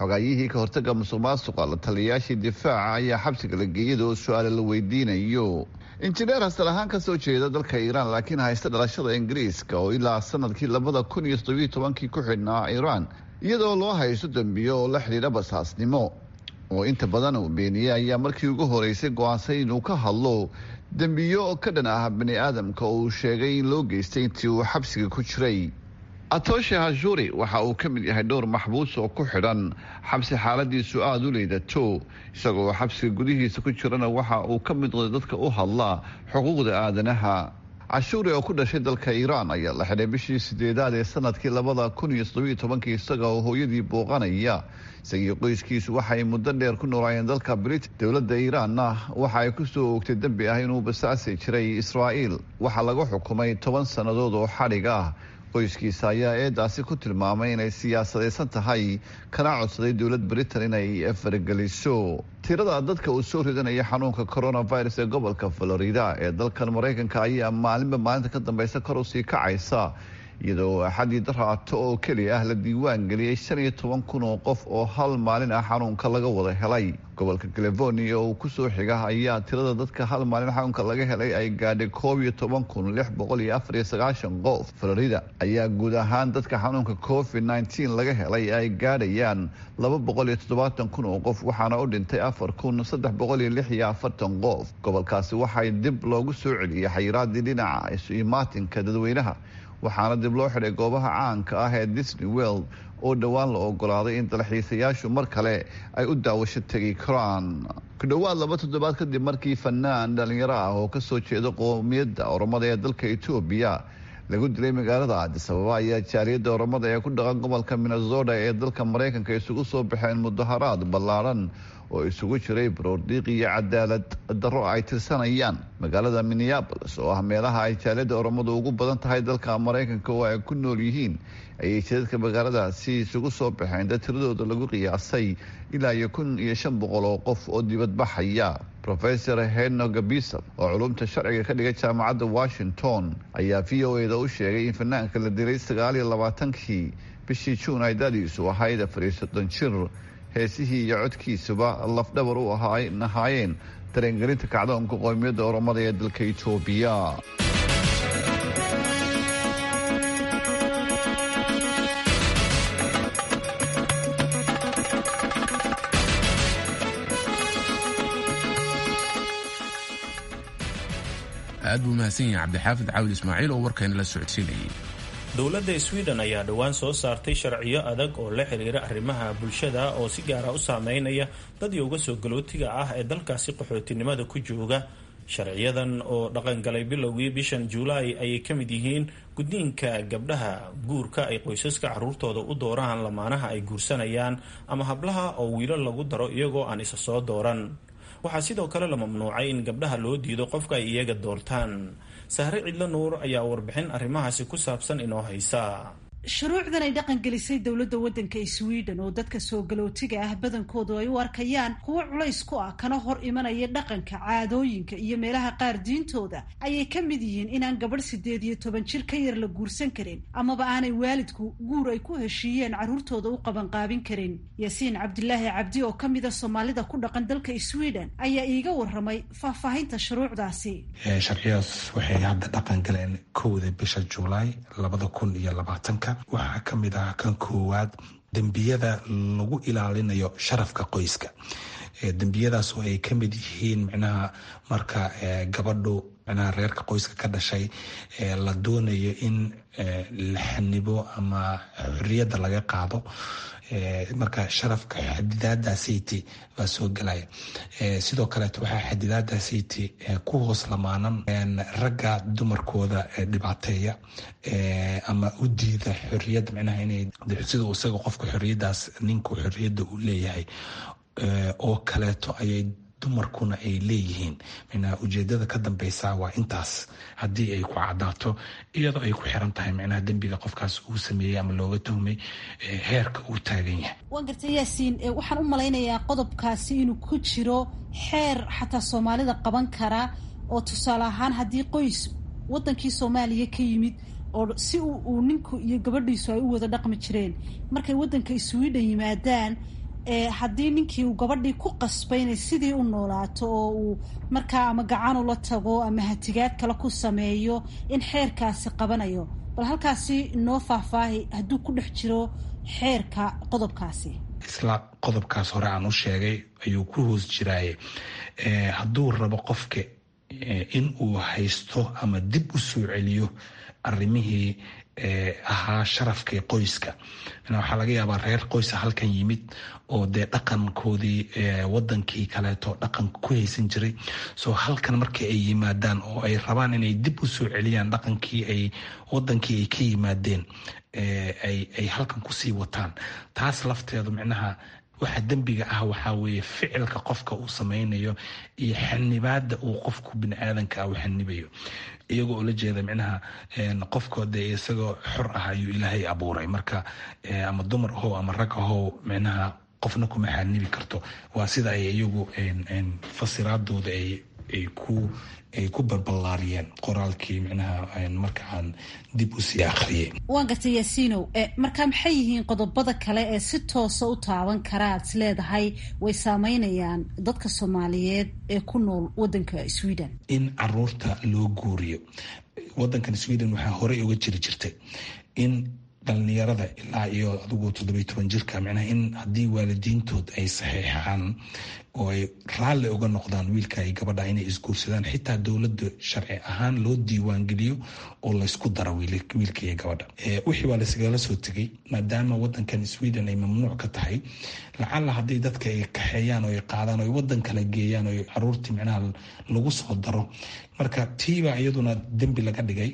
xogaayihii ka hortaga musuq maasuqa la taliyayaashii difaaca ayaa xabsiga la geeyada oo su-aale la weydiinayo injineer hasal ahaan kasoo jeeda dalka iiraan laakiin haysta dhalashada ingiriiska oo ilaa sanadkii labada kun iyo toddobiyo tobankii ku xidhnaa iiraan iyadoo loo haysto dembiyo oo la xidhiidha basaasnimo oo inta badan uu beeniyey ayaa markii ugu horeysay go-aansay inuu ka hadlo dembiyo ka dhan ah bani aadamka oo uu sheegay in loo geystay intii uu xabsiga ku jiray atoshe hashuri waxa uu ka mid yahay dhowr maxbuus oo ku xidhan xabsi xaaladiisu aada u liidato isagoo xabsiga gudihiisa ku jirana waxa uu ka mid noqday dadka u hadla xuquuqda aadanaha cashuuri oo ku dhashay dalka iiraan ayaa la xidhay bishii sideedaad ee sanadkii labada kun iyo toddobiyo tobankii isaga oo hooyadii booqanaya isagii qoyskiisu waxay muddo dheer ku noolaayeen dalka brit dowladda iiraanna waxa ay kusoo oogtay dembi ah inuu basaasi jiray israa'iil waxaa lagu xukumay toban sannadood oo xadhig ah qoyskiisa ayaa eedaasi ku tilmaamay inay siyaasadaysan tahay kana codsaday dowlad britain inay farageliso tirada dadka uu soo ridanaya xanuunka coronavirus ee gobolka florida ee dalkan maraykanka ayaa maalinba maalinta ka dambeysa kor usii kacaysa iyadoo axadii daraato oo keliya ah la diiwaan geliyey shan iyo toban kun oo qof oo hal maalin ah xanuunka laga wada helay gobolka california oo kusoo xiga ayaa tirada dadka hal maalin xanuunka laga helay ay gaadhay koob iyo toban kun lix boqol iyo afar iyo sagaashan qof florida ayaa guud ahaan dadka xanuunka covid nneteen laga helay ay gaadhayaan laba boqol iyo toddobaatan kun oo qof waxaana u dhintay afar kun saddex boqol iyo lix iyo afartan qof gobolkaasi waxay dib loogu soo celiyey xayiraadii dhinaca isu imaatinka dadweynaha waxaana dib loo xidhay goobaha caanka ah ee disney world oo dhowaan la ogolaaday in dalxiisayaashu mar kale ay u daawasho tegi karaan ku dhowaad laba toddobaad kadib markii fanaan dhalinyaro ah oo kasoo jeeda qoomiyadda oromada ee dalka etoobiya lagu dilay magaalada addis ababa ayaa jaaliyadda oromada ee ku dhaqan gobolka minnesota ee dalka maraykanka isugu soo baxeen mudaharaad ballaadhan oo isugu jiray baroordiiq iyo cadaalad darro ay tirsanayaan magaalada minneabolis oo ah meelaha ay jaaliyadda oromadu ugu badan tahay dalka maraykanka oo ay ku nool yihiin ayay jadadka magaaladaasi isugu soo baxeen dad tiradooda lagu qiyaasay ilaa iyo kun iyo shan boqol oo qof oo dibadbaxaya rofesor heno gabisab oo culumta sharciga ka dhigay jaamacadda washington ayaa v o eda u sheegay in fanaanka la dilay sagaal iyo labaatankii bishii juun ay dadiisu ahayd afar iyo soddon jir heesihii iyo codkiisuba lafdhabar u ahaayeen dareengelinta kacdoonka qoomiyadda oromada ee dalka etoobiya aad buu mahadsan yahay cabdixaafid caawil ismaaciil oo warkayna la socodsiinayay dowladda sweden ayaa dhowaan soo saartay sharciyo adag oo la xiriira arrimaha bulshada oo si gaara u saameynaya dad yowga soo galootiga ah ee dalkaasi qaxootinimada ku jooga sharciyadan oo dhaqangalay bilowgii bishan juulaay ayay ka mid yihiin gudniinka gabdhaha guurka ay qoysaska caruurtooda u dooraan lamaanaha ay guursanayaan ama hablaha oo wiilal lagu daro iyagoo aan isa soo dooran waxaa sidoo kale la mamnuucay in gabdhaha loo diido qofka ay iyaga doortaan sahre cidlo nuur ayaa warbixin arrimahaasi ku saabsan inoo haysa shuruucdan ay dhaqan gelisay dowladda waddanka sweden oo dadka soo galootiga ah badankoodu ay u arkayaan kuwo culays ku ah kana hor imanaya dhaqanka caadooyinka iyo meelaha qaar diintooda ayay ka mid yihiin inaan gabadh sideed iyo toban jir ka yar la guursan karin amaba aanay waalidku guur ay ku heshiiyeen carruurtooda u qabanqaabin karin yaasiin cabdilaahi cabdi oo ka mida soomaalida ku dhaqan dalka sweden ayaa iiga waramay faahfaahinta shuruucdaasi sharciyadaas waxay hadda dhaqan galeen kowda bisha juulaay labada kun iyo labaatanka waxaa ka mid ah kan koowaad dembiyada lagu ilaalinayo sharafka qoyska dembiyadaas oo ay ka mid yihiin micnaha marka gabadhu micnaha reerka qoyska ka dhashay la doonayo in la xanibo ama xorriyadda laga qaado marka sharafka xadidaadaasiti baa soo gelaya sidoo kaleeto waxaa xadidaadaasiti ku hoos lamaanan ragga dumarkooda dhibaateeya ama u diida xorriyadda micnaha inay sida isaga qofka xorriyaddaas ninku xorriyadda uu leeyahay oo kaleeto ayay dumarkuna ay leeyihiin micnaha ujeedada ka dambeysa waa intaas haddii ay ku cadaato iyadoo ay ku xiran tahay micnaha dembiga qofkaas uu sameeyey ama looga tuhmay heerka uu taagan yahay waan gartay yaasiin waxaan u malaynayaa qodobkaasi inuu ku jiro xeer xataa soomaalida qaban karaa oo tusaale ahaan haddii qoys wadankii soomaaliya ka yimid oo si uu ninku iyo gabadhiisu ay u wada dhaqmi jireen markay wadanka sweden yimaadaan haddii ninkii uu gabadhii ku qasbay inay sidii u noolaato oo uu markaa ama gacan ula tago ama hatigaad kale ku sameeyo in xeerkaasi qabanayo bal halkaasi noo faahfaahi hadduu ku dhex jiro xeerka qodobkaasi isla qodobkaas hore aan u sheegay ayuu ku hoos jiraaye hadduu rabo qofka in uu haysto ama dib u soo celiyo arrimihii ahaa sharafka qoyska waxaa laga yaabaa reer qoysa halkan yimid oo dee dhaqankoodii wadankii kaleeto dhaqanka ku haysan jiray soo halkan markii ay yimaadaan oo ay rabaan inay dib u soo celiyaan dhaqankii ay wadankii ay ka yimaadeen ay halkan kusii wataan taas lafteedu micnaha waxa dembiga ah waxaa weeye ficilka qofka uu sameynayo iyo xanibaada uu qofku biniaadanka u xanibayo iyagoo ula jeeda micnaha qofkoo dee isagoo xor ah ayuu ilaahay abuuray marka ama dumar ahow ama rag ahow micnaha qofna kuma xanibi karto waa sida ay iyagu fasiraadooda ay ku ay ku balballaariyeen qoraalkii micnaha marka aan dib u sii akhriyey waan gartay yaasiinow marka maxay yihiin qodobada kale ee si toosa u taaban kara aad is leedahay way saameynayaan dadka soomaaliyeed ee ku nool wadanka sweden in caruurta loo guuriyo wadankan sweden waxaa horey uga jiri jirtay in dhalinyarada ilaa iyo adigu toddobiy toban jirka micnaha in haddii waalidiintood ay saxeexaan oo ay raalli uga noqdaan wiilka iyo gabadha inay isguursadaan xitaa dowladda sharci ahaan loo diiwaangeliyo oo laysku daro wiilka iyo gabadha wixii waa laysgala soo tegay maadaama wadankan sweden ay mamnuuc ka tahay lacalla haddii dadka ay kaxeeyaan oo ay qaadaan oo wadan kala geeyaan oo caruurtii micnaha lagu soo daro marka tiibaa iyaduna dembi laga dhigay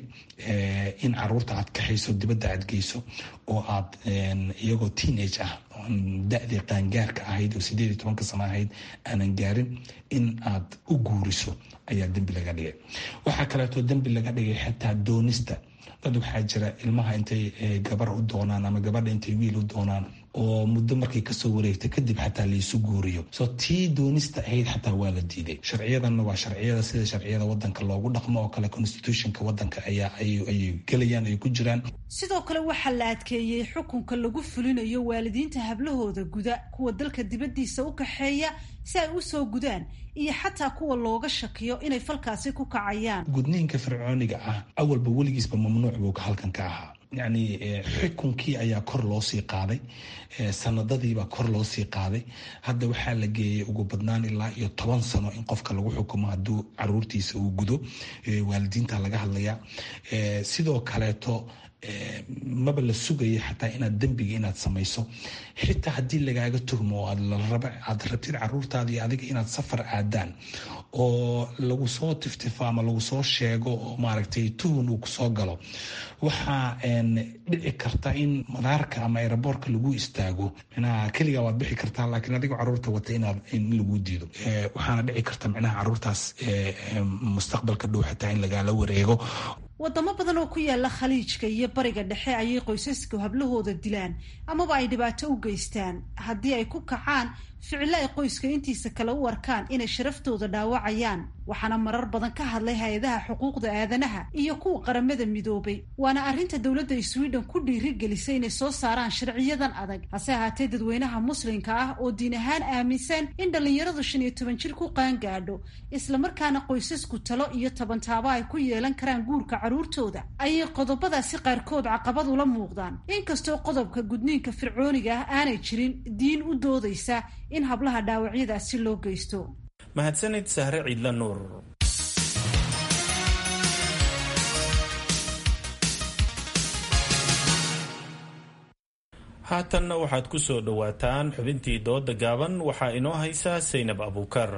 in caruurta aad kaxayso dibadda aad geyso oo aad iyagoo teenage ah da-dii qaangaarka ahayd oo sideed iyo tobanka sano ahayd aanan gaarin in aad u guuriso ayaa dembi laga dhigay waxaa kaleeto dembi laga dhigay xitaa doonista dad waxaa jira ilmaha intay gabar u doonaan ama gabadha intay wiil u doonaan oo muddo markay kasoo wareegta kadib xataa laysu guuriyo soo tii doonista ahayd xataa waa la diiday sharciyadanna waa sharciyada sida sharciyada wadanka loogu dhaqmo oo kale constitutionka wadanka ayaa ayay gelayaan ay ku jiraan sidoo kale waxaa la adkeeyey xukunka lagu fulinayo waalidiinta hablahooda guda kuwa dalka dibaddiisa u kaxeeya si ay u soo gudaan iyo xataa kuwa looga shakiyo inay falkaasi ku kacayaan gudniinka fircooniga ah awalba weligiisba mamnuuc buu halkan ka ahaa yacni xukunkii ayaa kor loo sii qaaday sanadadiibaa kor loo sii qaaday hadda waxaa la geeyay ugu badnaan ilaa iyo toban sano in qofka lagu xukumo hadduu caruurtiisa uu gudo waalidiinta laga hadlayaa sidoo kaleeto maba la sugaya xataa inaad dembiga inaad samayso xitaa haddii lagaaga tuhmo oo aad rabtid caruurtaada iyo adiga inaad safar aadaan oo lagu soo tiftifo ama lagu soo sheego oo maaragtay tuhun uu kusoo galo waxaa dhici karta in madaarka ama aeroboortka lagu istaago micnaha keligaa waad bixi kartaa laakiin adiga caruurta wata inaad in lagu diido waxaana dhici karta micnaha caruurtaas mustaqbalka dhow xitaa in lagaala wareego wadamo badan oo ku yaala khaliijka iyo bariga dhexe ayay qoysasku hablahooda dilaan amaba ay dhibaato u geystaan haddii ay ku kacaan ficilo ay qoyska intiisa kale u arkaan inay sharaftooda dhaawacayaan waxaana marar badan ka hadlay hay-adaha xuquuqda aadanaha iyo kuwa qaramada midoobay waana arrinta dowladda sweden ku dhiirigelisay inay soo saaraan sharciyadan adag hase ahaatee dadweynaha muslimka ah oo diin ahaan aaminsan in dhallinyaradu shan iyo toban jir ku qaangaadho islamarkaana qoysasku talo iyo tabantaabo ay ku yeelan karaan guurka caruurtooda ayay qodobadaasi qaarkood caqabad ula muuqdaan inkastoo qodobka gudniinka fircooniga ah aanay jirin diin u doodaysa in hablaha dhaawacyadaasi loo geysto mahadsanid sahre ciidla nuur haatanna waxaad ku soo dhowaataan xubintii dooda gaaban waxaa inoo haysaa saynab abuukar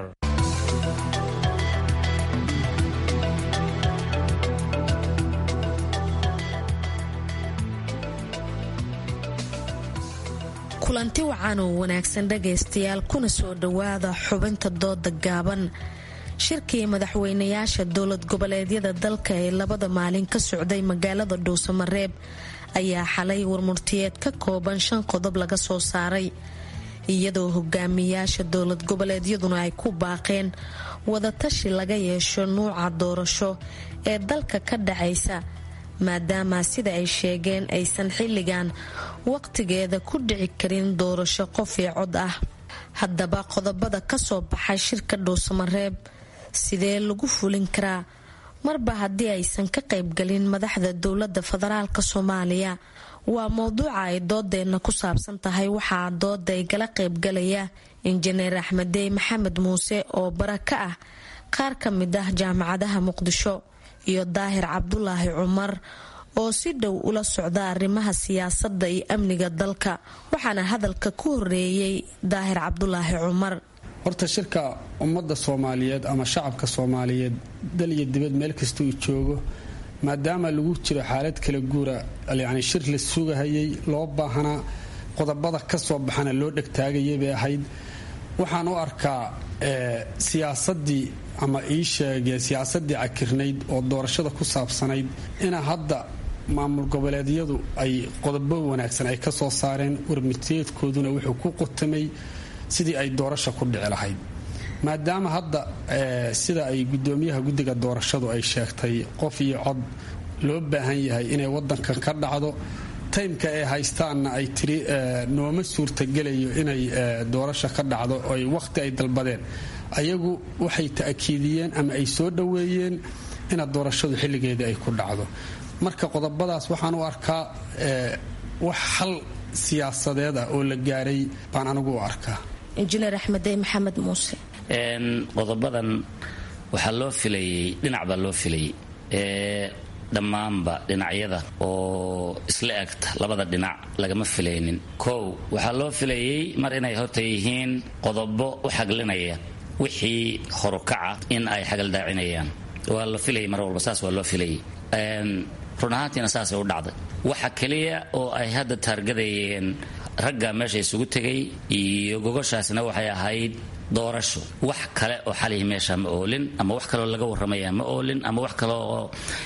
kulanti wacan oo wanaagsan dhagaystayaal kuna soo dhowaada xubinta dooda gaaban shirkii madaxweynayaasha dowlad goboleedyada dalka ee labada maalin ka socday magaalada dhuusamareeb ayaa xalay warmurtiyeed ka kooban shan qodob laga soo saaray iyadoo hogaamiyaasha dowlad goboleedyaduna ay ku baaqeen wadatashi laga yeesho nuuca doorasho ee dalka ka dhacaysa maadaama sida ay sheegeen aysan xilligan waqtigeeda ku dhici karin doorasho qof iyo cod ah haddaba qodobada kasoo baxay shirka dhuusamareeb sidee lagu fulin karaa marba haddii aysan ka qaybgalin madaxda dowlada federaalk soomaaliya waa mowduuca ay doodeenna ku saabsan tahay waxaa dooda ay gala qaybgalaya injineer axmedey maxamed muuse oo bara ka ah qaar ka mid ah jaamacadaha muqdisho iyo daahir cabdulaahi cumar oo si dhow ula socda arrimaha siyaasadda iyo amniga dalka waxaana hadalka ku horeeyey daahir cabdulaahi cumar horta shirka ummadda soomaaliyeed ama shacabka soomaaliyeed dal iyo dibad meel kasta uu joogo maadaama lagu jiro xaalad kala guura yacni shir la sugahayay loo baahanaa qodobada ka soo baxana loo dhegtaagayay bay ahayd waxaan u arkaa siyaasadii ama ii sheegee siyaasadii cakirnayd oo doorashada ku saabsanayd ina hadda maamul goboleedyadu ay qodobo wanaagsan ay ka soo saareen warmiteedkooduna wuxuu ku qotamay sidii ay doorasha ku dhici lahayd maadaama hadda sida ay gudoomiyaha guddiga doorashadu ay sheegtay qof iyo cod loo baahan yahay inay wadankan ka dhacdo taymka ay haystaanna ay tiri nooma suurtagelayo inay doorasha ka dhacdo oy wakhti ay dalbadeen ayagu waxay ta'kiidiyeen ama ay soo dhoweeyeen ina doorashadu xilligeedii ay ku dhacdo marka qodobadaas waxaan u arkaa wax xal siyaasadeed ah oo la gaaray baan anigu u arkaa injineer axmedey maxamed muuse qodobadan waxaa loo filayey dhinac baa loo filayey dhammaanba dhinacyada oo isla egta labada dhinac lagama filaynin kow waxaa loo filayey mar inay horta yihiin qodobo u xaglinaya wixii horukaca in ay xagaldaacinayaan waa la filayay mar walba saas waa loo filayay run ahaantiina saasay u dhacday waxa keliya oo ay hadda taargadayeen ragga meesha isugu tegay iyo gogoshaasna waxay ahayd doorasho wax kale oo xalihi meesha ma oolin ama wax kaleoo laga warramaya ma oolin ama wax kale oo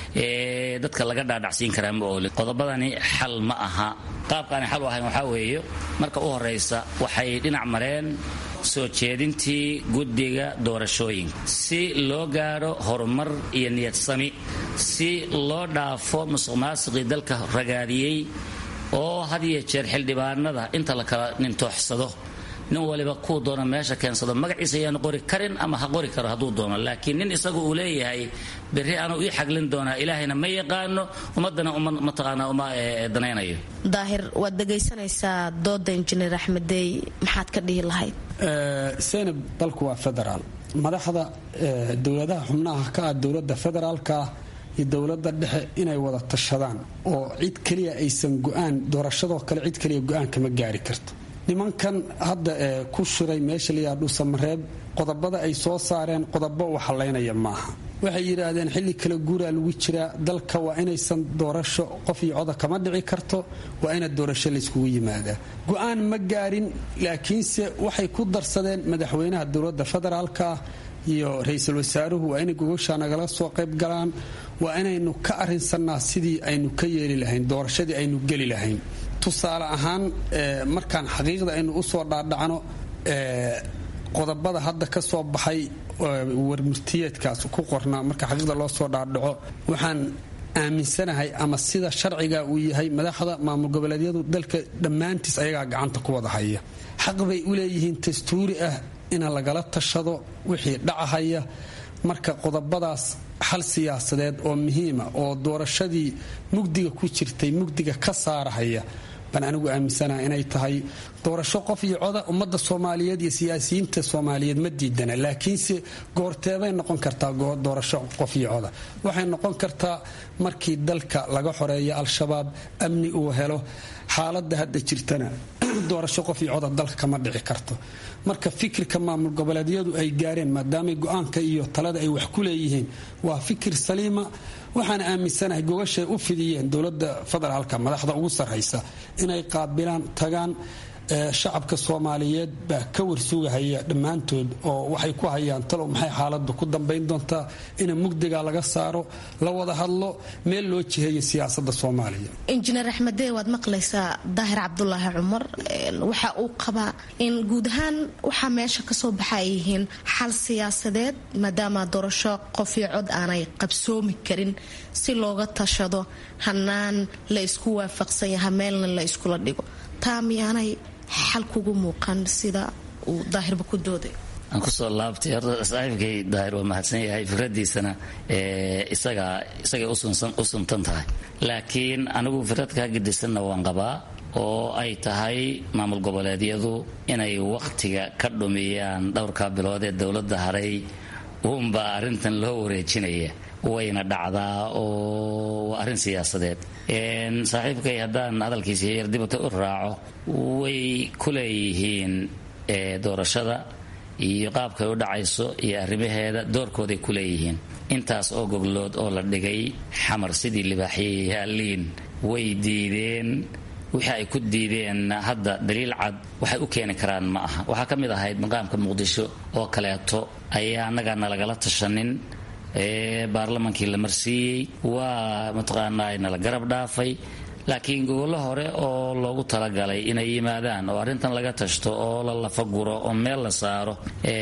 dadka laga dhaadhacsiin karaa ma oolin qodobadani xal ma aha qaabkaani xal u ahayn waxaa weeye marka u horaysa waxay dhinac mareen soo jeedintii guddiga doorashooyinka si loo gaadho horumar iyo niyad sami si loo dhaafo musuq maasiqii dalka ragaadiyey oo had iyo jeer xildhibaanada inta la kala nintooxsado nin waliba kuu doono meesha keensado magaciisa ayaanu qori karin ama ha qori karo hadduu doono laakiin nin isagu uu leeyahay berri anuu ii xaglin doonaa ilaahayna ma yaqaano ummadana mataqaanaa uma danaynayo daahir waad dhegaysanaysaa dooda injineer axmedey maxaad ka dhihi lahayd senab dalku waa federaal madaxda dowladaha xubnaha ka ah dowladda federaalka iyo dowladda dhexe inay wada tashadaan oo cid keliya aysan go-aan doorashadoo kale cid keliya go-aan kama gaari karto nimankan hadda ee ku shiray meesha layaa dhuusamareeb qodobada ay soo saareen qodobo u halaynaya maaha waxay yidhaahdeen xilli kala guuraa lagu jiraa dalka waa inaysan doorasho qof iyo coda kama dhici karto waa ina doorasho layskugu yimaadaa go-aan ma gaarin laakiinse waxay ku darsadeen madaxweynaha dowladda federaalka iyo ra-iisul wasaaruhu waa inay gogosha nagala soo qayb galaan waa inaynu ka arinsannaa sidii aynu ka yeeli lahayn doorashadii aynu geli lahayn tusaale ahaan markaan xaqiiqda aynu usoo dhaadhacno qodobada hadda ka soo baxay warmurtiyeedkaas ku qornaa marka xaqiiqda loo soo dhaadhaco waxaan aaminsanahay ama sida sharciga uu yahay madaxda maamul goboleedyadu dalka dhammaantiis ayagaa gacanta ku wada haya xaq bay u leeyihiin dastuuri ah ina lagala tashado wixii dhacahaya marka qodobadaas xal siyaasadeed oo muhiima oo doorashadii mugdiga ku jirtay mugdiga ka saarahaya baan anigu aaminsanaha inay tahay doorasho qof iyo coda ummadda soomaaliyeed iyo siyaasiyiinta soomaaliyeed ma diidana laakiinse goorteeday noqon kartaa doorasho qof iyo coda waxay noqon kartaa markii dalka laga xoreeyo al-shabaab amni uu helo xaaladda hadda jirtana doorasho qof iyo coda dalka kama dhici karto marka fikirka maamul goboleedyadu ay gaareen maadaamay go-aanka iyo talada ay wax ku leeyihiin waa fikir saliima waxaana aaminsanahay gogashay u fidiyeen dowlada federaalka madaxda ugu sarraysa inay qaabilaan tagaan shacabka soomaaliyeed baa ka warsugahaya dhammaantood oo waxay ku hayaan talow maxay xaaladu ku dambayn doontaa ina mugdiga laga saaro la wada hadlo meel loo jiheeyo siyaasada soomaaliya injineer axmedee waad maqlaysaa daahir cabdulaahi cumar waxa uu qabaa in guud ahaan waxaa meesha kasoo baxa ay yihiin xal siyaasadeed maadaama doorasho qof iyo cod aanay qabsoomi karin si looga tashado hanaan la isku waafaqsan yaha meelna la iskula dhigo taa miyaanay xal kugu muuqan sida uu daahirba ku dooday aan kusoo laabtay horta saaxiibkay daahir waa mahadsan yahay fikradiisana isaga isagay u suntan tahay laakiin anigu fikrad kaa gedisanna waan qabaa oo ay tahay maamul goboleedyadu inay wakhtiga ka dhumiyaan dhowrka bilood ee dowladda haray uunbaa arrintan loo wareejinaya wayna dhacdaa oo waa arrin siyaasadeed saaxiibkay haddaan hadalkiisa yar dibata u raaco way ku leeyihiin doorashada iyo qaabkay u dhacayso iyo arrimaheeda doorkooday ku leeyihiin intaas oo goglood oo la dhigay xamar sidii libaaxyayaaliin way diideen wixii ay ku diideen hadda daliil cad waxay u keeni karaan ma aha waxaa ka mid ahayd maqaamka muqdisho oo kaleeto ayaa annagaa nalagala tashanin baarlamaankii la marsiiyey waa mataqaanaa nala garab dhaafay laakiin gogollo hore oo loogu talagalay inay yimaadaan oo arrintan laga tashto oo la lafaguro oo meel la saaro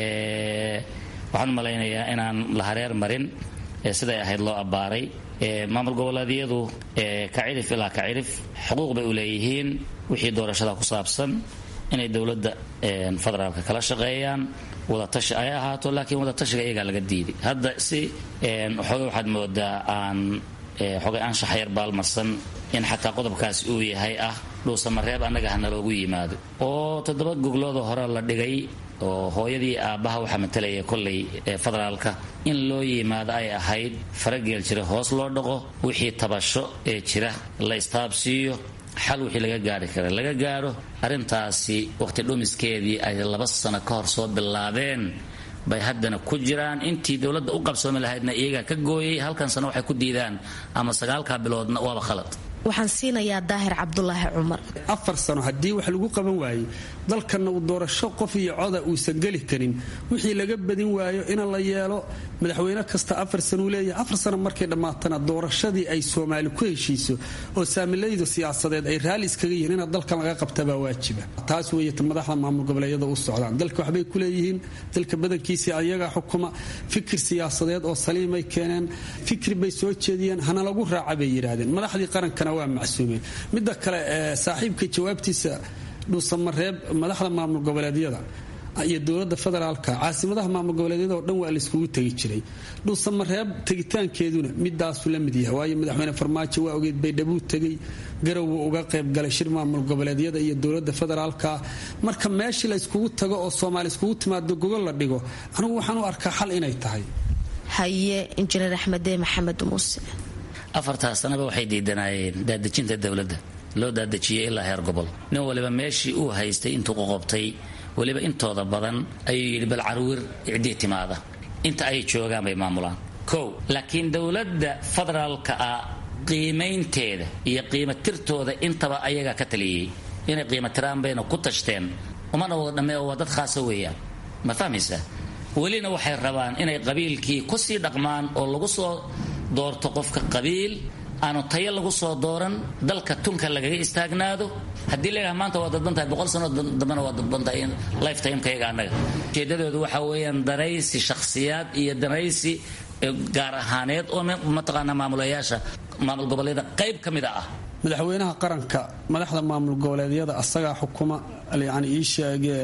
waxaan u malaynayaa inaan la hareer marin siday ahayd loo abbaaray maamul goboleedyadu ka cirif ilaa ka cirif xuquuq bay u leeyihiin wixii doorashada ku saabsan inay dowladda federaalka kala shaqeeyaan wadatashi ay ahaato laakiin wadatashiga iyagaa laga diiday hadda si xooga waxaad moodaa aan xogay anshax yar baalmarsan in xataa qodobkaasi uu yahay ah dhuusamareeb annaga ha naloogu yimaado oo toddoba goglooda hore la dhigay oo hooyadii aabbaha waxaa matalaya kollay federaalka in loo yimaado ay ahayd farageel jira hoos loo dhaqo wixii tabasho ee jira la istaabsiiyo xal wixii laga gaari kara laga gaadho arrintaasi waqti dhumiskeedii ay laba sano ka hor soo bilaabeen bay haddana ku jiraan intii dowladda u qabsoomi lahaydna iyagaa ka gooyay halkan sano waxay ku diidaan ama sagaalkaa biloodna waaba khalad waxaan siinayaa daahir cabdulaahi cumar afar sano haddii wax lagu qaban waayo dalkanna uu doorasho qof iyo coda uusan geli karin wixii laga badin waayo in la yeelo madaxweyne kasta afar sanuu leeyahay afar sano markay dhammaatana doorashadii ay soomaali ku heshiiso oo saamilaydu siyaasadeed ay raalli iskaga yihiin ina dalkan laga qabtabaa waajiba taas weeyata madaxda maamul goboleedyada u socdaan dalka waxbay ku leeyihiin dalka badankiisii ayagaa xukuma fikir siyaasadeed oo saliimay keeneen fikri bay soo jeediyeen hana lagu raaca bay yidhaahdeen madaxdii qarankana waa macsuumeen midda kale saaxiibka jawaabtiisa dhuusamareeb madaxda maamul goboleedyada iyo dowlada federaalka caasimadaha maamul goboleedyada oo dhan waa layskugu tegi jiray dhuusamareeb tegitaankeeduna midaasu la mid yahay waayo madaxweyne farmaajo waa ogeed baydhabuu tegay garowu uga qaybgalay shir maamul goboleedyada iyo dowlada federaalka marka meeshii la yskugu tago oo soomaali iskugu timaado gogol la dhigo anigu waxaan u arkaa xal inay tahay haye injineer axmedee maxamed muuse afartaas sanaba waxay diidanaayeen daadejinta dowladda loo daadejiyey ilaa heer gobol nin waliba meeshii uu haystay intuu qoqobtay weliba intooda badan ayuu yidhi bal carwir cidii timaada inta ay joogaan bay maamulaan kow laakiin dowladda federaalka ah qiimaynteeda iyo qiimatirtooda intaba ayagaa ka taliyey inay qiimatiraan bayna ku tashteen umana wada dhammee oo waa dad khaasa weeyaan ma fahmaysa welina waxay rabaan inay qabiilkii kusii dhaqmaan oo lagu soo doorto qofka qabiil aanu tayo lagu soo dooran dalka tunka lagaga istaagnaado haddii laydhaha maanta waa dadbantahay boqol sano dambena waa dadbantahay lifetimekayaga annaga ujeedadoodu waxaa weeyaan danaysi shakhsiyaad iyo danaysi gaar ahaaneed oo mataqaanaa maamulayaasha maamul goboleeda qayb ka mida ah madaxweynaha qaranka madaxda maamul goboleedyada asagaa xukuma yani ii sheege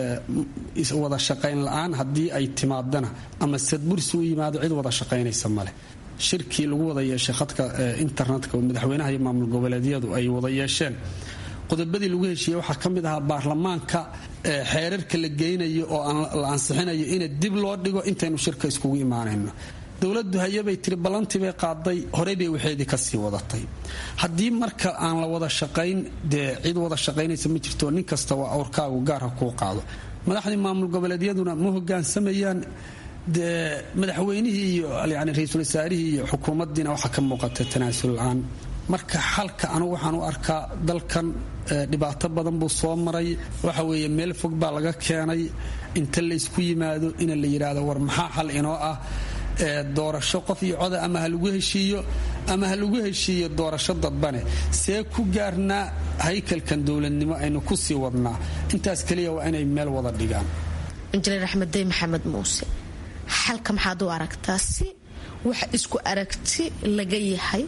wada shaqayn la-aan haddii ay timaadana ama sadbursi u yimaado cid wada shaqaynaysa male shirkii lagu wada yeeshay khadka internetka oo madaxweynaha iyo maamul goboleedyadu ay wada yeesheen qodobadii lagu heshiiyey waxaa ka mid ahaa baarlamaanka xeerarka la geynayo oo la ansixinayo in dib loo dhigo intaynu shirka iskugu imaanayno dowladu hayabay tiri ballantii bay qaaday horey bay waxeedii kasii wadatay haddii marka aan la wada shaqayn dee cid wada shaqaynaysa ma jirto nin kasta waa awrkaagu gaarha kuu qaado madaxdii maamul goboleedyaduna ma hogaansamayaan dee madaxweynihii iyo yani ra-iisul wasaarihii iyo xukuumaddiina waxaa ka muuqata tanaasul la-aan marka xalka anigu waxaan u arkaa dalkan dhibaato badan buu soo maray waxa weeye meel fog baa laga keenay inta laysku yimaado ina la yidhaahdo war maxaa xal inoo ah doorasho qof iyo coda ama ha lagu heshiiyo ama ha lagu heshiiyo doorasho dadbane see ku gaarnaa haykalkan dowladnimo aynu ku sii wadnaa intaas keliya waa inay meel wada dhigaan injineer axmed dey maxamed muuse xalka maxaad u aragtaa si wax isku aragti laga yahay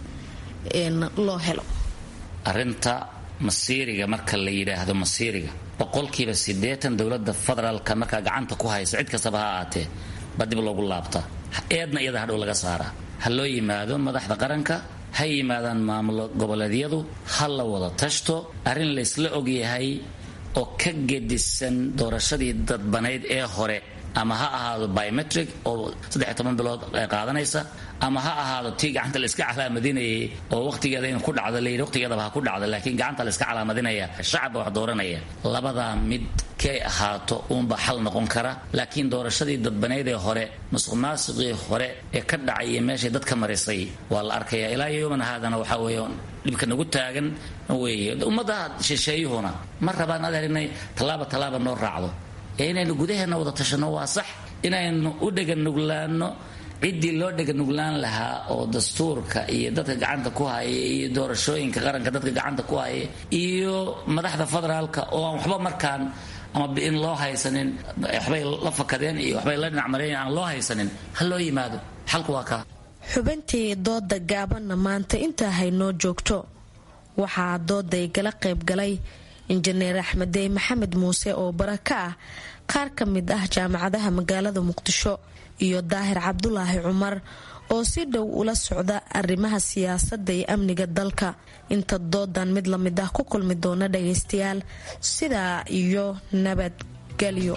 loo helo arinta masiiriga marka la yidhaahdo masiiriga boqolkiiba siddeetan dowladda federaalka markaa gacanta ku haysa cid kastaba ha ahaatee ba dib loogu laabtaa eedna iyada hadhow laga saaraa ha loo yimaado madaxda qaranka ha yimaadaan maamulo goboleedyadu ha la wada tashto arrin laysla ogyahay oo ka gedisan doorashadii dadbanayd ee hore ama ha ahaado biometric oo saddex toban bilood qaadanaysa ama ha ahaado tii gacanta la iska calaamadinayay oo waqtigeeda in ku dhacda layidhi waqtigeedaba ha ku dhacda laakiin gacanta la iska calaamadinaya shacabba wax dooranaya labadaa mid kay ahaato uunba xal noqon kara laakiin doorashadii dadbanayd ee hore musuq maasuqii hore ee ka dhacay iyo meeshay dadka marisay waa la arkaya ilaa yowman haadana waxaa weeye dhibka nagu taagan weeye ummadda shisheeyuhuna ma rabaan adeer inay tallaaba tallaaba noo raacdo ee inaynu gudaheena wada tashanno waa sax inaynu u dheganuglaano ciddii loo dheganuglaan lahaa oo dastuurka iyo dadka gacanta ku haya iyo doorashooyinka qaranka dadka gacanta ku haya iyo madaxda federaalka oo aan waxba markaan ama in loo haysanin waxbay la fakadeen iyo waxbay la dhinacmareen aan loo haysanin ha loo yimaado xalku waa kaa xubintii dooda gaabanna maanta intaa haynoo joogto waxaa dooday gala qaybgalay injineer axmedey maxamed muuse oo bara ka ah qaar ka mid ah jaamacadaha magaalada muqdisho iyo daahir cabdulaahi cumar oo si dhow ula socda arrimaha siyaasadda iyo amniga dalka inta doodan mid lamid ah ku kulmi doona dhagaystayaal sidaa iyo nabadgelyo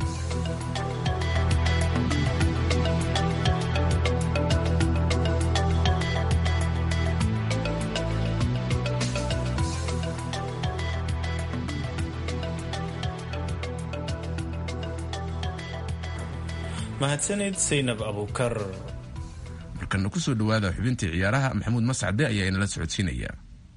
mahadsanid saynab abuukar markana kusoo dhawaada xubintii ciyaaraha maxamuud mascade ayaa inala socodsiinaya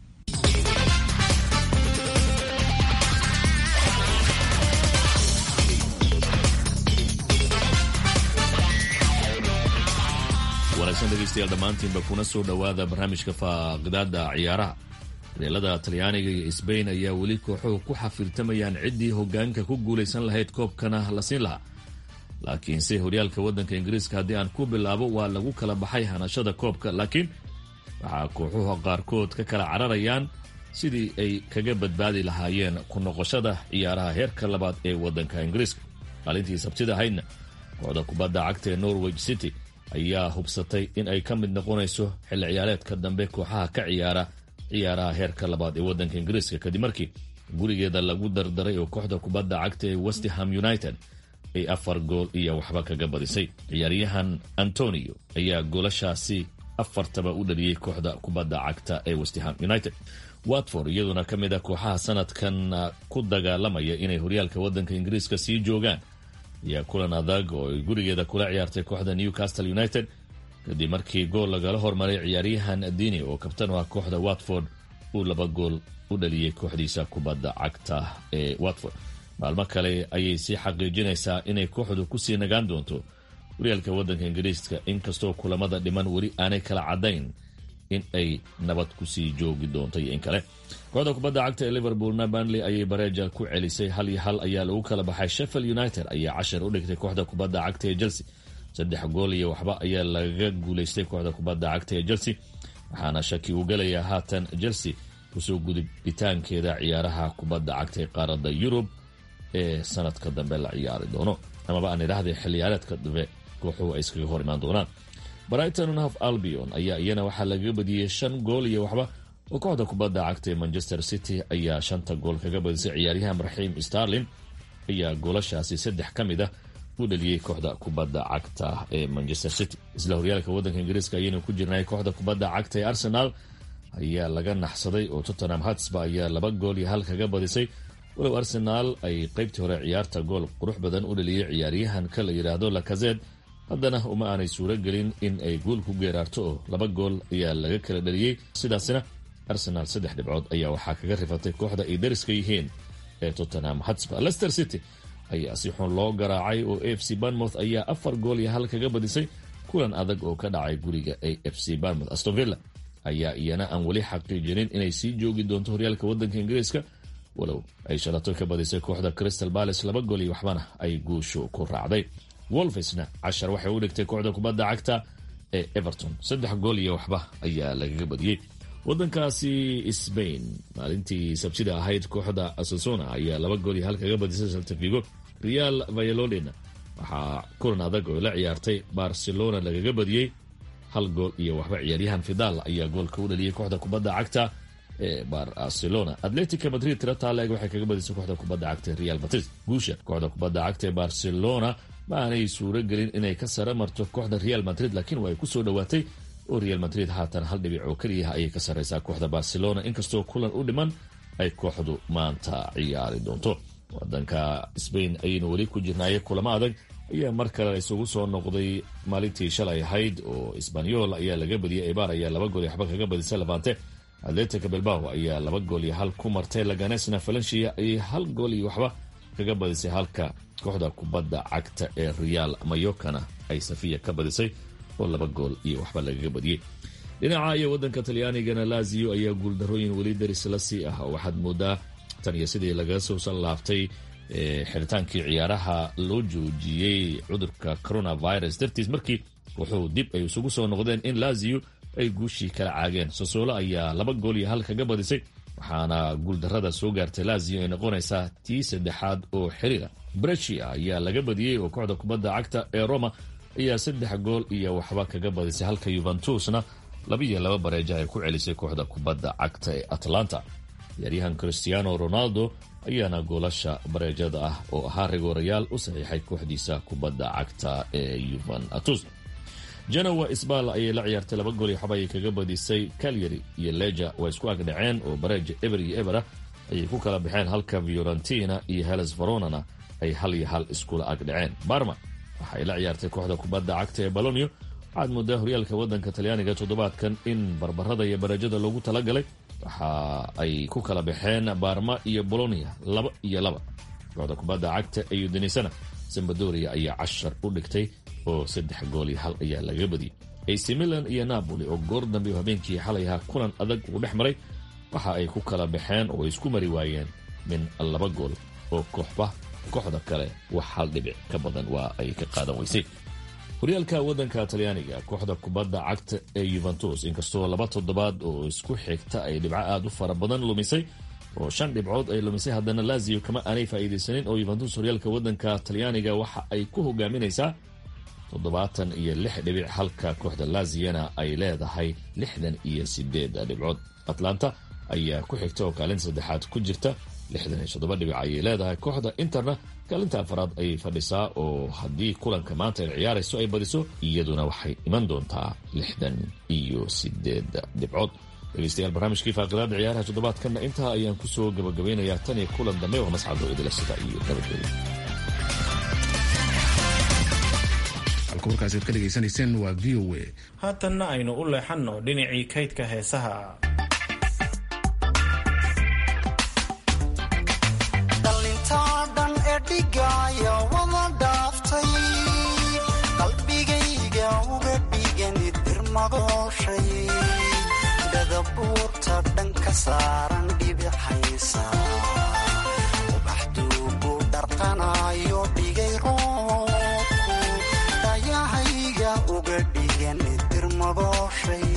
wanaagsan dhegaystayaal dhammaantiinba kuna soo dhowaada barnaamijka faaqidaada ciyaaraha horyaalada talyaaniga iyo sbain ayaa weli kooxuhu ku xafiirtamayaan ciddii hogaanka ku guulaysan lahayd koobkana la siin lahaa laakiinse horyaalka waddanka ingiriiska haddii aan ku bilaabo waa lagu kala baxay hanashada koobka laakiin waxaa kooxuhu qaarkood ka kala cararayaan sidii ay kaga badbaadi lahaayeen ku noqoshada ciyaaraha heerka labaad ee waddanka ingiriiska maalintii sabtida ahaydna kooxda kubadda cagta ee norwich city ayaa hubsatay in ay ka mid noqonayso xilli ciyaareedka dambe kooxaha ka ciyaara ciyaaraha heerka labaad ee waddanka ingiriiska kadib markii gurigeeda lagu dardaray oo kooxda kubadda cagta ee westham united ay afar gool iyo waxba kaga badisay ciyaaryahan antonio ayaa goolashaasi afartaba u dhaliyey kooxda kubadda cagta ee westham united watford iyaduna ka mid a kooxaha sanadkan ku dagaalamaya inay horyaalka waddanka ingiriiska sii joogaan ayaa kulan adag oo ay gurigeeda kula ciyaartay kooxda newcastle united kadib markii gool lagala hormaray ciyaaryahan dini oo kabtan u ah kooxda watford uu laba gool u dhaliyey kooxdiisa kubadda cagta ee watford maalmo kale ayay sii xaqiijinaysaa inay kooxdu kusii nagaan doonto horyaalka waddanka ingiriiska inkastoo kulamada dhiman weli aanay kala caddayn in ay nabad kusii joogi doonto iyo in kale kooxda kubadda cagta ee liverpoolna banley ayay bareeja ku celisay hal iyo hal ayaa lagu kala baxay sheffield united ayaa cashar u dhigtay kooxda kubadda cagta ee chelsea saddex gool iyo waxba ayaa lagaga guulaystay kooxda kubadda cagta ee chelsea waxaana shaki uu gelayaa haatan chelsea kusoo gudubitaankeeda ciyaaraha kubadda cagta ee qaaradda yurub ee sanadka dambe la ciyaari doono amaba aan idhaahday xilliyaareedka dambe kooxuhu ay iskaga hor imaan doonaan brighton hof albion ayaa iyana waxaa lagaga badiyey shan gool iyo waxba oo kooxda kubadda cagta ee manchester city ayaa shanta gool kaga badisay ciyaaryahan raxiim starlin ayaa goolashaasi saddex ka mid ah u dhaliyey kooxda kubadda cagta ee manchester city isla horyaalka waddanka ingiriiska ayaynu ku jirnay kooxda kubadda cagta ee arsenal ayaa laga naxsaday oo tottenham hatsba ayaa laba gool iyo hal kaga badisay walow arsenaal ay qaybtii hore ciyaarta gool qurux badan u dhaliyey ciyaaryahanka la yidhaahdo lakazed haddana uma aanay suuro gelin in ay guul ku geeraarto oo laba gool ayaa laga kala dhaliyey sidaasina arsenal saddex dhibcood ayaa waxaa kaga rifatay kooxda ay dariska yihiin ee tottenham hotspur leicester city ayaa si xun loo garaacay oo a f c banmouth ayaa afar gool iyo hal kaga badisay kulan adag oo ka dhacay guriga a f c banmouth astonvilla ayaa iyana aan weli xaqiijinin inay sii joogi doonto horyaalka wadanka ingiriiska walow ay shalato ka badisay kooxda crystal balace laba gool iyo waxbana ay guusho ku raacday wolfesna cashar waxay u dhigtay kooxda kubadda cagta ee everton saddex gool iyo waxba ayaa lagaga badiyey wadankaasi sbain maalintii sabtida ahayd kooxda asasona ayaa laba gool iyo hal kaga badisay saltafigo real vayalodin waxaa kulan adag oo la ciyaartay barcelona lagaga badiyey hal gool iyo waxba ciyaaryahan fidal ayaa goolka u dhaliyey kooxda kubadda cagta ee barcelona atletica madrid tira taaleeg waxay kaga badisay kooxda kubadda cagta real madrid guusha kooxda kubadda cagta ee barcelona ma aanay suuro gelin inay ka sare marto kooxda real madrid laakiin waa ay kusoo dhowaatay oo real madrid haatan hal dhibic oo keliyaha ayay ka sarreysaa kooxda barcelona inkastoo kulan u dhiman ay kooxdu maanta ciyaari doonto wadanka sbain ayaynu weli ku jirnaaye kulamo adag ayaa mar kale isugu soo noqday maalintii shalay ahayd oo sbanyol ayaa laga badiyey ebar ayaa laba gool iyo waxba kaga badisay levante atletica bilbao ayaa laba gool iyo hal ku martay laganesna valencia ayay hal gool iyo waxba kaga badisay halka kooxda kubadda cagta ee real mayokana ay safiya ka badisay oo laba gool iyo waxba lagaga badiyey dhinaca iyo wadanka talyaanigana lazio ayaa guuldarooyin weli daris la sii ah oo waxaad moodaa tan iyo sidii laga soo salaaftay xiritaankii ciyaaraha loo joojiyey cudurka coronavirus dartiis markii wuxuu dib ay isugu soo noqdeen in lazio ay guushii kala caageen sosolo ayaa laba gool iyo hal kaga badisay waxaana guuldarada soo gaartay lazio ay noqonaysaa tii saddexaad oo xiriira brescia ayaa laga badiyey oo kooxda kubadda cagta ee roma ayaa saddex gool iyo waxba kaga badisay halka yuventusna labiiyo laba bareeja ay ku celisay kooxda kubadda cagta ee atlanta ciyaaryahan cristiano ronaldo ayaana goolasha bareejada ah oo ahaa rigoorayaal u saxiixay kooxdiisa kubadda cagta ee yuventus genowa sbal ayay la ciyaartay laba gool iyo waxba ayay kaga badisay calyary iyo leja waa isku agdhaceen oo bareeja eber iyo ebera ayay ku kala baxeen halka fiorentina iyo heles veronana ay hal iyo hal iskula agdhaceen barma waxay la ciyaartay kooxda kubadda cagta ee balonio waxaad moodaa horyaalka wadanka talyaaniga toddobaadkan in barbarada iyo bareejada loogu talagalay waxa ay ku kala baxeen barma iyo bolonia laba iyo laba kooxda kubadda cagta ee udenisana sambadoria ayaa cashar u dhigtay oo saddex gool iyo hal ayaa laga badiyey ac milan iyo napoli oo goor dambe oo habeenkii xalay ahaa kulan adag uu dhex maray waxa ay ku kala baxeen oo ay isku mari waayeen min laba gool oo kooxba kooxda kale wax hal dhibic ka badan waa ay ka qaadan weysay horyaalka wadanka talyaaniga kooxda kubadda cagta ee yuventus inkastoo laba toddobaad oo isku xigta ay dhibco aada u fara badan lumisay oo shan dhibcood ay lumisay haddana lazio kama aanay faa'iidaysanin oo yuventus horyaalka wadanka talyaaniga waxa ay ku hogaaminaysaa toddobaatan iyo lix dhibic halka kooxda laziana ay leedahay lixdan iyo sideed dhibcood atlanta ayaa ku xigta oo kaalinta saddexaad ku jirta lixdan iyo toddoba dhibic ayay leedahay kooxda interna kaalinta afaraad ayay fadhisaa oo haddii kulanka maanta ay ciyaarayso ay badiso iyaduna waxay iman doontaa lixdan iyo sideed dhibcood dhegeystayaal barnaamijkii faaqidaada ciyaaraha toddobaadkanna intaa ayaan kusoo gabagabeynayaa tan iyo kulan dambe oo mascado idila sida iyo nabadgelyo warkaasi ad ka dhegaysanayseen waa v o a haatanna aynu u leexanno dhinacii kaydka heesaha dhallintaa dhan ee dhigaya wada dhaaftay qalbigayga uga dhigani dirmadooshay dadabuurta dhan ka saaran dhibixaysa ubaxduugu dharqanayo dhigay roobku dhayahayga uga dhigan dirmadooshay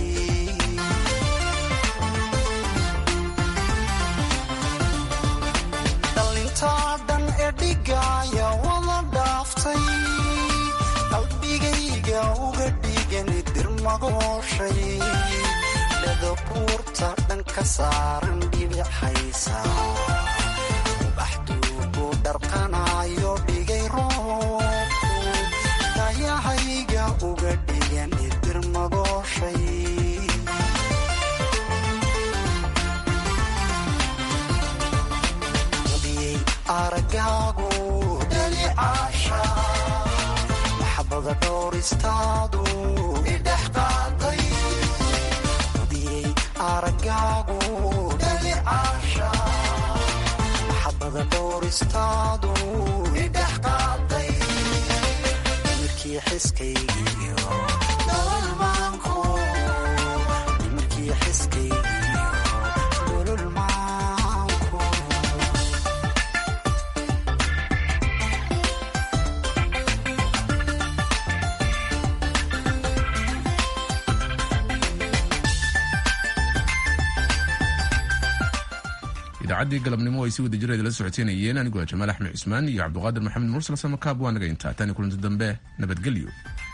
dhallintaa dhan ee dhigaya wada dhaaftay qalbigayga uga dhigani dirmadooshay dhadabuurta dhan ka saaran dhibixaysa ubaxduugu dharqanayo dhigay roobku dayahayga uga dhigan dirmadooshay hudiyey aragaagu dhalicaasha maxabada dhowristaadu idhex qaaday hudiyey arag dhigaagu dhalicaasha maxabada dhowristaadu idhex qaaday nimarkii xiskaygiyo nololmaanku nimarkii xiskaygiyo nololmaanku idaacaddii galabnimo ay si wada jireed la socoteynayeen anigoo jamaal axmed cusmaan iyo cabduqaadir maxamed mursal samakaab waa naga intaa tani kulanti dambe nabadgelyo